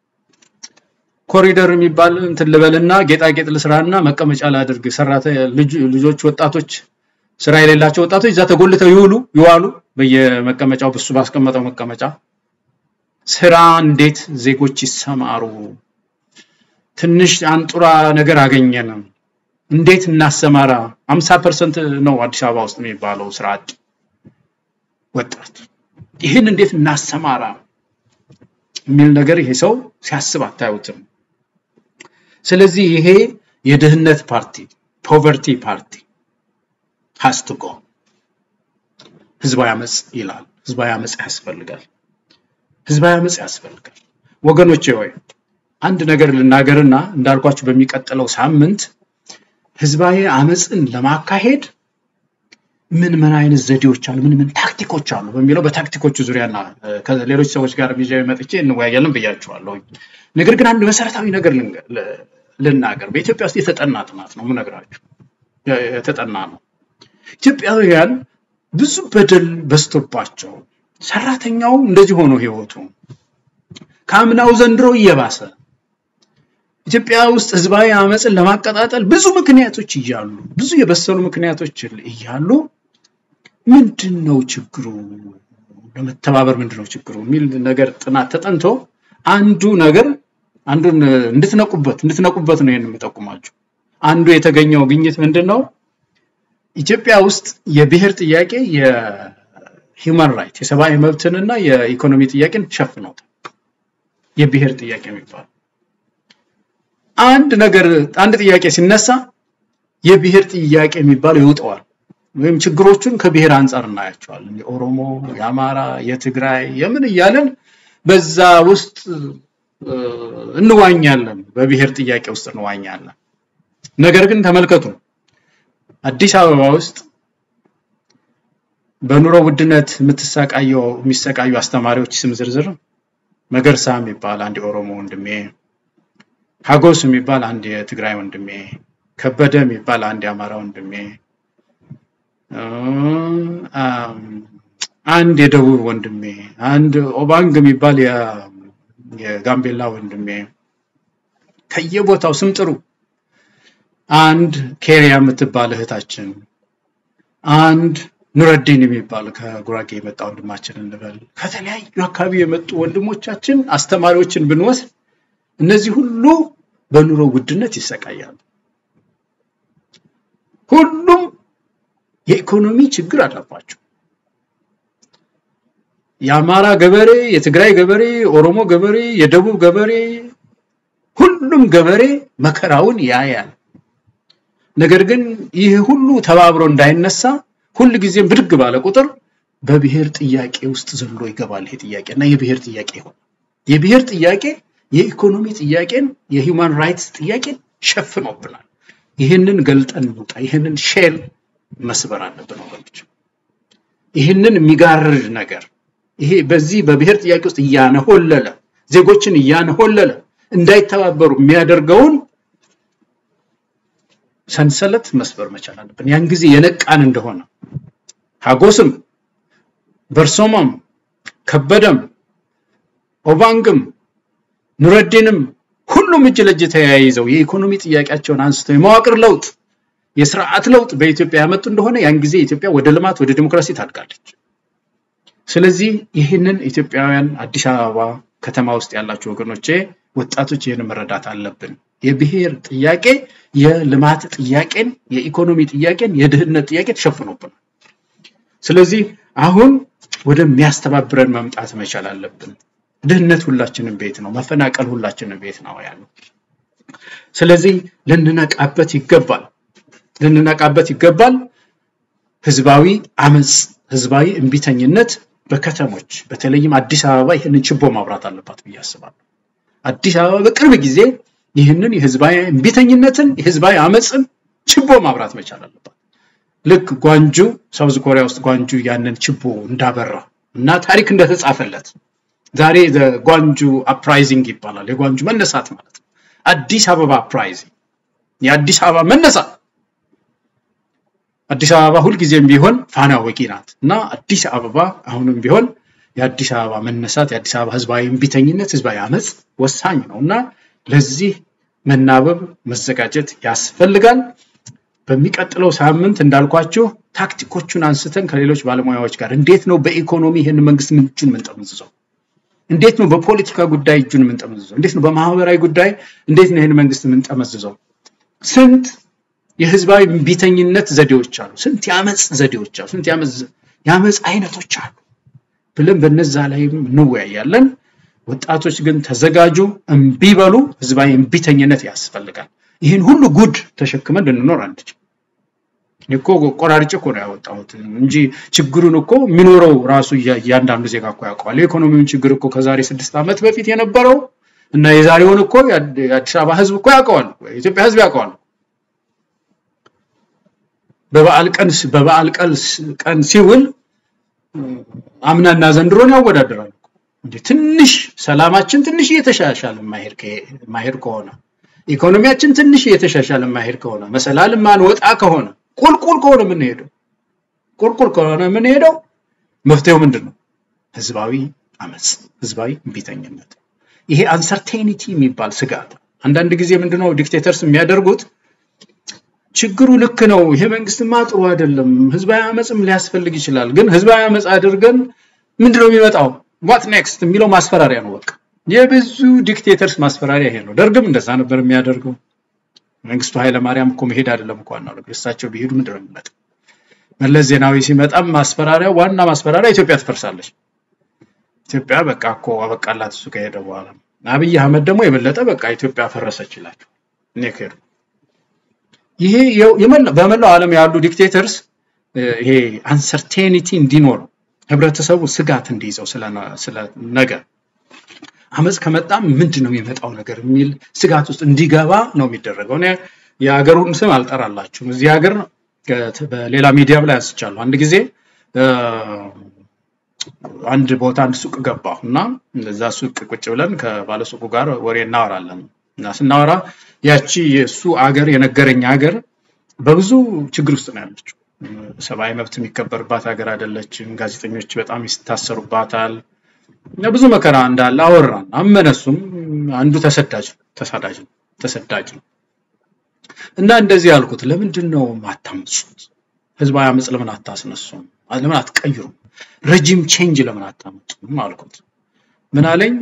ኮሪደር የሚባል እንትን ልበልና ጌጣጌጥ ልስራና መቀመጫ ላድርግ። ሰራተ ልጆች ወጣቶች ስራ የሌላቸው ወጣቶች እዛ ተጎልተው ይውሉ ይዋሉ በየመቀመጫው ብሱ ባስቀመጠው መቀመጫ። ስራ እንዴት ዜጎች ይሰማሩ። ትንሽ አንጡራ ነገር አገኘን፣ እንዴት እናሰማራ። 50 ፐርሰንት ነው አዲስ አበባ ውስጥ የሚባለው ስራ አጥ ወጣት። ይህን እንዴት እናሰማራ የሚል ነገር ይሄ ሰው ሲያስብ አታዩትም። ስለዚህ ይሄ የድህነት ፓርቲ ፖቨርቲ ፓርቲ ሃስ ቱ ጎ ህዝባዊ አመፅ ይላል። ህዝባዊ አመፅ ያስፈልጋል። ህዝባዊ አመፅ ያስፈልጋል። ወገኖቼ ሆይ አንድ ነገር ልናገርና እንዳልኳችሁ በሚቀጥለው ሳምንት ህዝባዊ አመፅን ለማካሄድ ምን ምን አይነት ዘዴዎች አሉ፣ ምን ምን ታክቲኮች አሉ በሚለው በታክቲኮቹ ዙሪያና ከሌሎች ሰዎች ጋር ይዤ መጥቼ እንወያያለን ብያችኋለሁ። ነገር ግን አንድ መሰረታዊ ነገር ልናገር። በኢትዮጵያ ውስጥ የተጠና ጥናት ነው የምነግራችሁ፣ የተጠና ነው። ኢትዮጵያውያን ብዙ በደል በዝቶባቸው ሰራተኛው እንደዚህ ሆኖ ህይወቱ ከአምናው ዘንድሮ እየባሰ ኢትዮጵያ ውስጥ ህዝባዊ አመፅን ለማቀጣጠል ብዙ ምክንያቶች እያሉ ብዙ የበሰሉ ምክንያቶች እያሉ ምንድን ነው ችግሩ? ለመተባበር ምንድን ነው ችግሩ የሚል ነገር ጥናት ተጠንቶ አንዱ ነገር አንዱን እንድትነቁበት እንድትነቁበት ነው ይሄን የምጠቁማችሁ። አንዱ የተገኘው ግኝት ምንድን ነው? ኢትዮጵያ ውስጥ የብሔር ጥያቄ የሂውማን ራይት የሰብአዊ መብትንና የኢኮኖሚ ጥያቄን ሸፍነውታል። የብሔር ጥያቄ የሚባለው አንድ ነገር አንድ ጥያቄ ሲነሳ የብሔር ጥያቄ የሚባለው ይውጠዋል። ወይም ችግሮቹን ከብሔር አንጻር እናያቸዋለን። የኦሮሞ፣ የአማራ፣ የትግራይ የምን እያለን በዛ ውስጥ እንዋኛለን። በብሔር ጥያቄ ውስጥ እንዋኛለን። ነገር ግን ተመልከቱ አዲስ አበባ ውስጥ በኑሮ ውድነት የምትሰቃየው የሚሰቃዩ አስተማሪዎች ስም ዝርዝር መገርሳ የሚባል አንድ የኦሮሞ ወንድሜ፣ ሀጎስ የሚባል አንድ የትግራይ ወንድሜ፣ ከበደ የሚባል አንድ የአማራ ወንድሜ፣ አንድ የደቡብ ወንድሜ፣ አንድ ኦባንግ የሚባል የጋምቤላ ወንድሜ ከየቦታው ስም ጥሩ። አንድ ኬሪያ የምትባል እህታችን፣ አንድ ኑረዲን የሚባል ከጉራጌ የመጣ ወንድማችን እንበል፣ ከተለያዩ አካባቢ የመጡ ወንድሞቻችን አስተማሪዎችን ብንወስድ እነዚህ ሁሉ በኑሮ ውድነት ይሰቃያሉ። ሁሉም የኢኮኖሚ ችግር አለባቸው። የአማራ ገበሬ፣ የትግራይ ገበሬ፣ የኦሮሞ ገበሬ፣ የደቡብ ገበሬ፣ ሁሉም ገበሬ መከራውን ያያል። ነገር ግን ይህ ሁሉ ተባብሮ እንዳይነሳ ሁል ጊዜም ብድግ ባለ ቁጥር በብሔር ጥያቄ ውስጥ ዘሎ ይገባል። ይሄ ጥያቄ እና የብሔር ጥያቄ ይሆናል። የብሔር ጥያቄ የኢኮኖሚ ጥያቄን የሂውማን ራይትስ ጥያቄን ሸፍኖብናል። ይህንን ገልጠን እንውጣ። ይህንን ሼል መስበር አለብን ወገኖች። ይህንን የሚጋርድ ነገር ይሄ በዚህ በብሔር ጥያቄ ውስጥ እያነሆለለ ዜጎችን እያነሆለለ እንዳይተባበሩ የሚያደርገውን ሰንሰለት መስበር መቻል አለብን። ያን ጊዜ የነቃን እንደሆነ ሀጎስም፣ በርሶማም፣ ከበደም፣ ኦባንግም፣ ኑረዲንም ሁሉም እጅ ለእጅ ተያይዘው የኢኮኖሚ ጥያቄያቸውን አንስተው የመዋቅር ለውጥ የስርዓት ለውጥ በኢትዮጵያ ያመጡ እንደሆነ ያን ጊዜ ኢትዮጵያ ወደ ልማት ወደ ዲሞክራሲ ታድጋለች። ስለዚህ ይህንን ኢትዮጵያውያን አዲስ አበባ ከተማ ውስጥ ያላችሁ ወገኖቼ ወጣቶች ይህን መረዳት አለብን። የብሔር ጥያቄ የልማት ጥያቄን፣ የኢኮኖሚ ጥያቄን፣ የድህነት ጥያቄ ተሸፍኖብናል። ስለዚህ አሁን ወደሚያስተባብረን መምጣት መቻል አለብን። ድህነት ሁላችንም ቤት ነው። መፈናቀል ሁላችንም ቤት ነው ያለው። ስለዚህ ልንነቃበት ይገባል ልንነቃበት ይገባል። ህዝባዊ አመፅ፣ ህዝባዊ እምቢተኝነት በከተሞች በተለይም አዲስ አበባ ይህንን ችቦ ማብራት አለባት ብዬ አስባለሁ። አዲስ አበባ በቅርብ ጊዜ ይህንን የህዝባዊ እምቢተኝነትን የህዝባዊ አመፅን ችቦ ማብራት መቻል አለባት። ልክ ጓንጁ ሳውዝ ኮሪያ ውስጥ ጓንጁ ያንን ችቦ እንዳበራ እና ታሪክ እንደተጻፈለት ዛሬ ጓንጁ አፕራይዚንግ ይባላል። የጓንጁ መነሳት ማለት ነው። አዲስ አበባ አፕራይዚንግ፣ የአዲስ አበባ መነሳት አዲስ አበባ ሁልጊዜም ቢሆን ፋና ወጊ ናት እና አዲስ አበባ አሁንም ቢሆን የአዲስ አበባ መነሳት የአዲስ አበባ ህዝባዊ እምቢተኝነት ህዝባዊ አመፅ ወሳኝ ነው እና ለዚህ መናበብ መዘጋጀት ያስፈልጋል። በሚቀጥለው ሳምንት እንዳልኳችሁ ታክቲኮቹን አንስተን ከሌሎች ባለሙያዎች ጋር እንዴት ነው በኢኮኖሚ ይህን መንግስት እጁን የምንጠመዝዘው? እንዴት ነው በፖለቲካ ጉዳይ እጁን የምንጠመዝዘው? እንዴት ነው በማህበራዊ ጉዳይ እንዴት ነው ይህን መንግስት የምንጠመዝዘው? ስንት የህዝባዊ እምቢተኝነት ዘዴዎች አሉ። ስንት የአመፅ ዘዴዎች አሉ። ስንት የአመፅ አይነቶች አሉ ብለን በነዛ ላይም እንወያያለን። ወጣቶች ግን ተዘጋጁ፣ እምቢ በሉ። ህዝባዊ እምቢተኝነት ያስፈልጋል። ይህን ሁሉ ጉድ ተሸክመን ልንኖር አንችል። እኮ ቆራርጬ እኮ ነው ያወጣሁት እንጂ ችግሩን እኮ የሚኖረው ራሱ እያንዳንዱ ዜጋ እኮ ያውቀዋል። የኢኮኖሚውን ችግር እኮ ከዛሬ ስድስት ዓመት በፊት የነበረው እና የዛሬውን እኮ የአዲስ አበባ ህዝብ እኮ ያውቀዋል። የኢትዮጵያ ህዝብ ያውቀዋል። በበዓል ቀን በበዓል ቀን ሲውል አምናና ዘንድሮን ያወዳደራል። እንዴ ትንሽ ሰላማችን ትንሽ እየተሻሻለ ማሄድ ከሆነ ኢኮኖሚያችን ትንሽ እየተሻሻለ ማሄድ ከሆነ መሰላል ማንወጣ ከሆነ ቁልቁል ከሆነ የምንሄደው ቁልቁል ከሆነ የምንሄደው መፍትሄው ምንድን ነው? ህዝባዊ አመፅ፣ ህዝባዊ እምቢተኝነት። ይሄ አንሰርቴኒቲ የሚባል ስጋት አንዳንድ ጊዜ ምንድነው ዲክቴተርስ የሚያደርጉት ችግሩ ልክ ነው፣ ይሄ መንግስትማ ጥሩ አይደለም፣ ህዝባዊ አመፅም ሊያስፈልግ ይችላል። ግን ህዝባዊ አመፅ አድርገን ምንድነው የሚመጣው ዋት ኔክስት የሚለው ማስፈራሪያ ነው። በቃ የብዙ ዲክቴተርስ ማስፈራሪያ ይሄ ነው። ደርግም እንደዛ ነበር የሚያደርገው። መንግስቱ ኃይለማርያም እኮ መሄድ አይደለም እኮ ዋናው ነገር እሳቸው ቢሄዱ ምንድነው የሚመጣው? መለስ ዜናዊ ሲመጣም ማስፈራሪያ ዋና ማስፈራሪያ ኢትዮጵያ ትፈርሳለች። ኢትዮጵያ በቃ እኮ አበቃላት እሱ ከሄደ በኋላ። አብይ አህመድ ደግሞ የበለጠ በቃ ኢትዮጵያ ፈረሰች ይላቸው እኔ ከሄዱ ይሄ በመላው ዓለም ያሉ ዲክቴተርስ ይሄ አንሰርቴኒቲ እንዲኖር ህብረተሰቡ ስጋት እንዲይዘው ስለ ነገ አመፅ ከመጣም ምንድን ነው የሚመጣው ነገር የሚል ስጋት ውስጥ እንዲገባ ነው የሚደረገው። እኔ የሀገሩን ስም አልጠራላችሁም። እዚህ ሀገር በሌላ ሚዲያም ላይ አንስቻለሁ። አንድ ጊዜ አንድ ቦታ አንድ ሱቅ ገባሁ እና እዛ ሱቅ ቁጭ ብለን ከባለሱቁ ጋር ወሬ እናወራለን እና ስናወራ ያቺ የእሱ አገር የነገረኝ ሀገር በብዙ ችግር ውስጥ ነው ያለችው። ሰብአዊ መብት የሚከበርባት ሀገር አይደለችም። ጋዜጠኞች በጣም ይታሰሩባታል። ብዙ መከራ እንዳለ አወራን። አመነሱም አንዱ ተሰዳጅ ተሳዳጅ ነው ተሰዳጅ ነው እና እንደዚህ ያልኩት ለምንድን ነው ማታምጹት? ህዝባዊ አመፅ ለምን አታስነሱም? ለምን አትቀይሩም? ረጂም ቼንጅ ለምን አታመጡም አልኩት። ምን አለኝ?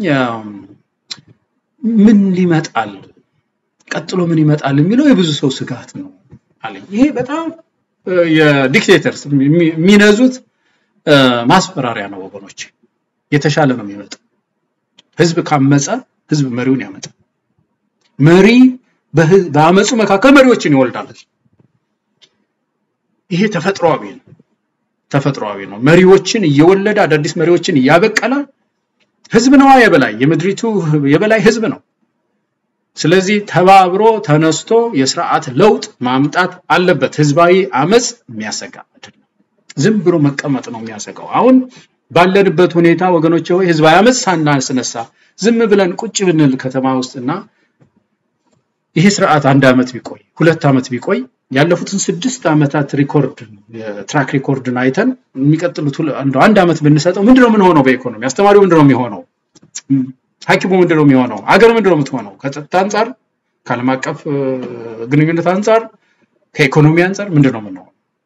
ምን ሊመጣል ቀጥሎ ምን ይመጣል የሚለው የብዙ ሰው ስጋት ነው አለኝ። ይሄ በጣም የዲክቴተርስ የሚነዙት ማስፈራሪያ ነው ወገኖች። የተሻለ ነው የሚመጣው። ህዝብ ካመፀ ህዝብ መሪውን ያመጣል። መሪ በአመፁ መካከል መሪዎችን ይወልዳል። ይሄ ተፈጥሯዊ ነው። ተፈጥሯዊ ነው። መሪዎችን እየወለደ አዳዲስ መሪዎችን እያበቀለ ህዝብ ነዋ የበላይ የምድሪቱ የበላይ ህዝብ ነው። ስለዚህ ተባብሮ ተነስቶ የስርዓት ለውጥ ማምጣት አለበት። ህዝባዊ አመፅ የሚያሰጋ አይደለም። ዝም ብሎ መቀመጥ ነው የሚያሰጋው። አሁን ባለንበት ሁኔታ ወገኖች ሆይ ህዝባዊ አመፅ ሳናስነሳ ዝም ብለን ቁጭ ብንል ከተማ ውስጥና ይሄ ስርዓት አንድ ዓመት ቢቆይ ሁለት ዓመት ቢቆይ ያለፉትን ስድስት ዓመታት ሪኮርድ ትራክ ሪኮርድን አይተን የሚቀጥሉት አንድ ዓመት ብንሰጠው ምንድነው ምን ሆነው? በኢኮኖሚ አስተማሪው ምንድነው የሚሆነው? ሐኪሙ ምንድነው የሚሆነው? አገር ምንድነው የምትሆነው? ከጸጥታ አንጻር፣ ከዓለም አቀፍ ግንኙነት አንጻር፣ ከኢኮኖሚ አንጻር ምንድነው የምንሆነው?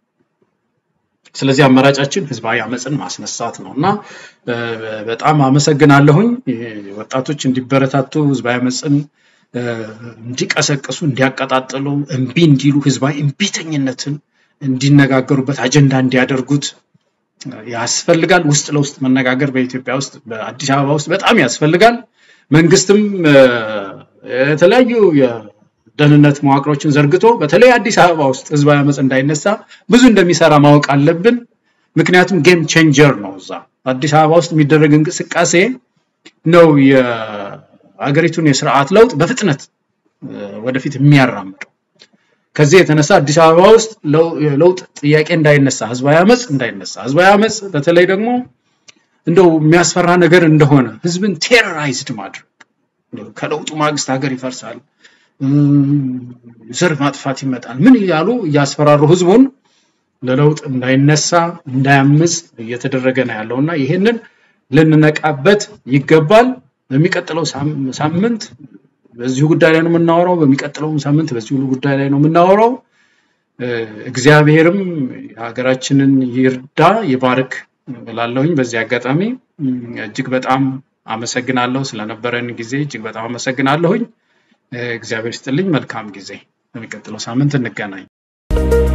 ስለዚህ አማራጫችን ህዝባዊ አመፅን ማስነሳት ነው እና በጣም አመሰግናለሁኝ። ወጣቶች እንዲበረታቱ ህዝባዊ አመፅን እንዲቀሰቅሱ፣ እንዲያቀጣጥሉ፣ እምቢ እንዲሉ ህዝባዊ እምቢተኝነትን እንዲነጋገሩበት አጀንዳ እንዲያደርጉት ያስፈልጋል። ውስጥ ለውስጥ መነጋገር በኢትዮጵያ ውስጥ በአዲስ አበባ ውስጥ በጣም ያስፈልጋል። መንግስትም የተለያዩ የደህንነት መዋቅሮችን ዘርግቶ በተለይ አዲስ አበባ ውስጥ ህዝባዊ አመፅ እንዳይነሳ ብዙ እንደሚሰራ ማወቅ አለብን። ምክንያቱም ጌም ቼንጀር ነው። እዛ አዲስ አበባ ውስጥ የሚደረግ እንቅስቃሴ ነው የሀገሪቱን የስርዓት ለውጥ በፍጥነት ወደፊት የሚያራምደው። ከዚህ የተነሳ አዲስ አበባ ውስጥ ለውጥ ጥያቄ እንዳይነሳ፣ ህዝባዊ አመፅ እንዳይነሳ፣ ህዝባዊ አመፅ በተለይ ደግሞ እንደው የሚያስፈራ ነገር እንደሆነ ህዝብን ቴሮራይዝድ ማድረግ ከለውጡ ማግስት ሀገር ይፈርሳል፣ ዘር ማጥፋት ይመጣል፣ ምን እያሉ እያስፈራሩ ህዝቡን ለለውጥ እንዳይነሳ እንዳያምፅ እየተደረገ ነው ያለው እና ይህንን ልንነቃበት ይገባል። በሚቀጥለው ሳምንት በዚሁ ጉዳይ ላይ ነው የምናወራው። በሚቀጥለውም ሳምንት በዚሁ ጉዳይ ላይ ነው የምናወራው። እግዚአብሔርም ሀገራችንን ይርዳ ይባርክ እላለሁኝ። በዚህ አጋጣሚ እጅግ በጣም አመሰግናለሁ ስለነበረን ጊዜ እጅግ በጣም አመሰግናለሁኝ። እግዚአብሔር ስጥልኝ። መልካም ጊዜ። በሚቀጥለው ሳምንት እንገናኝ።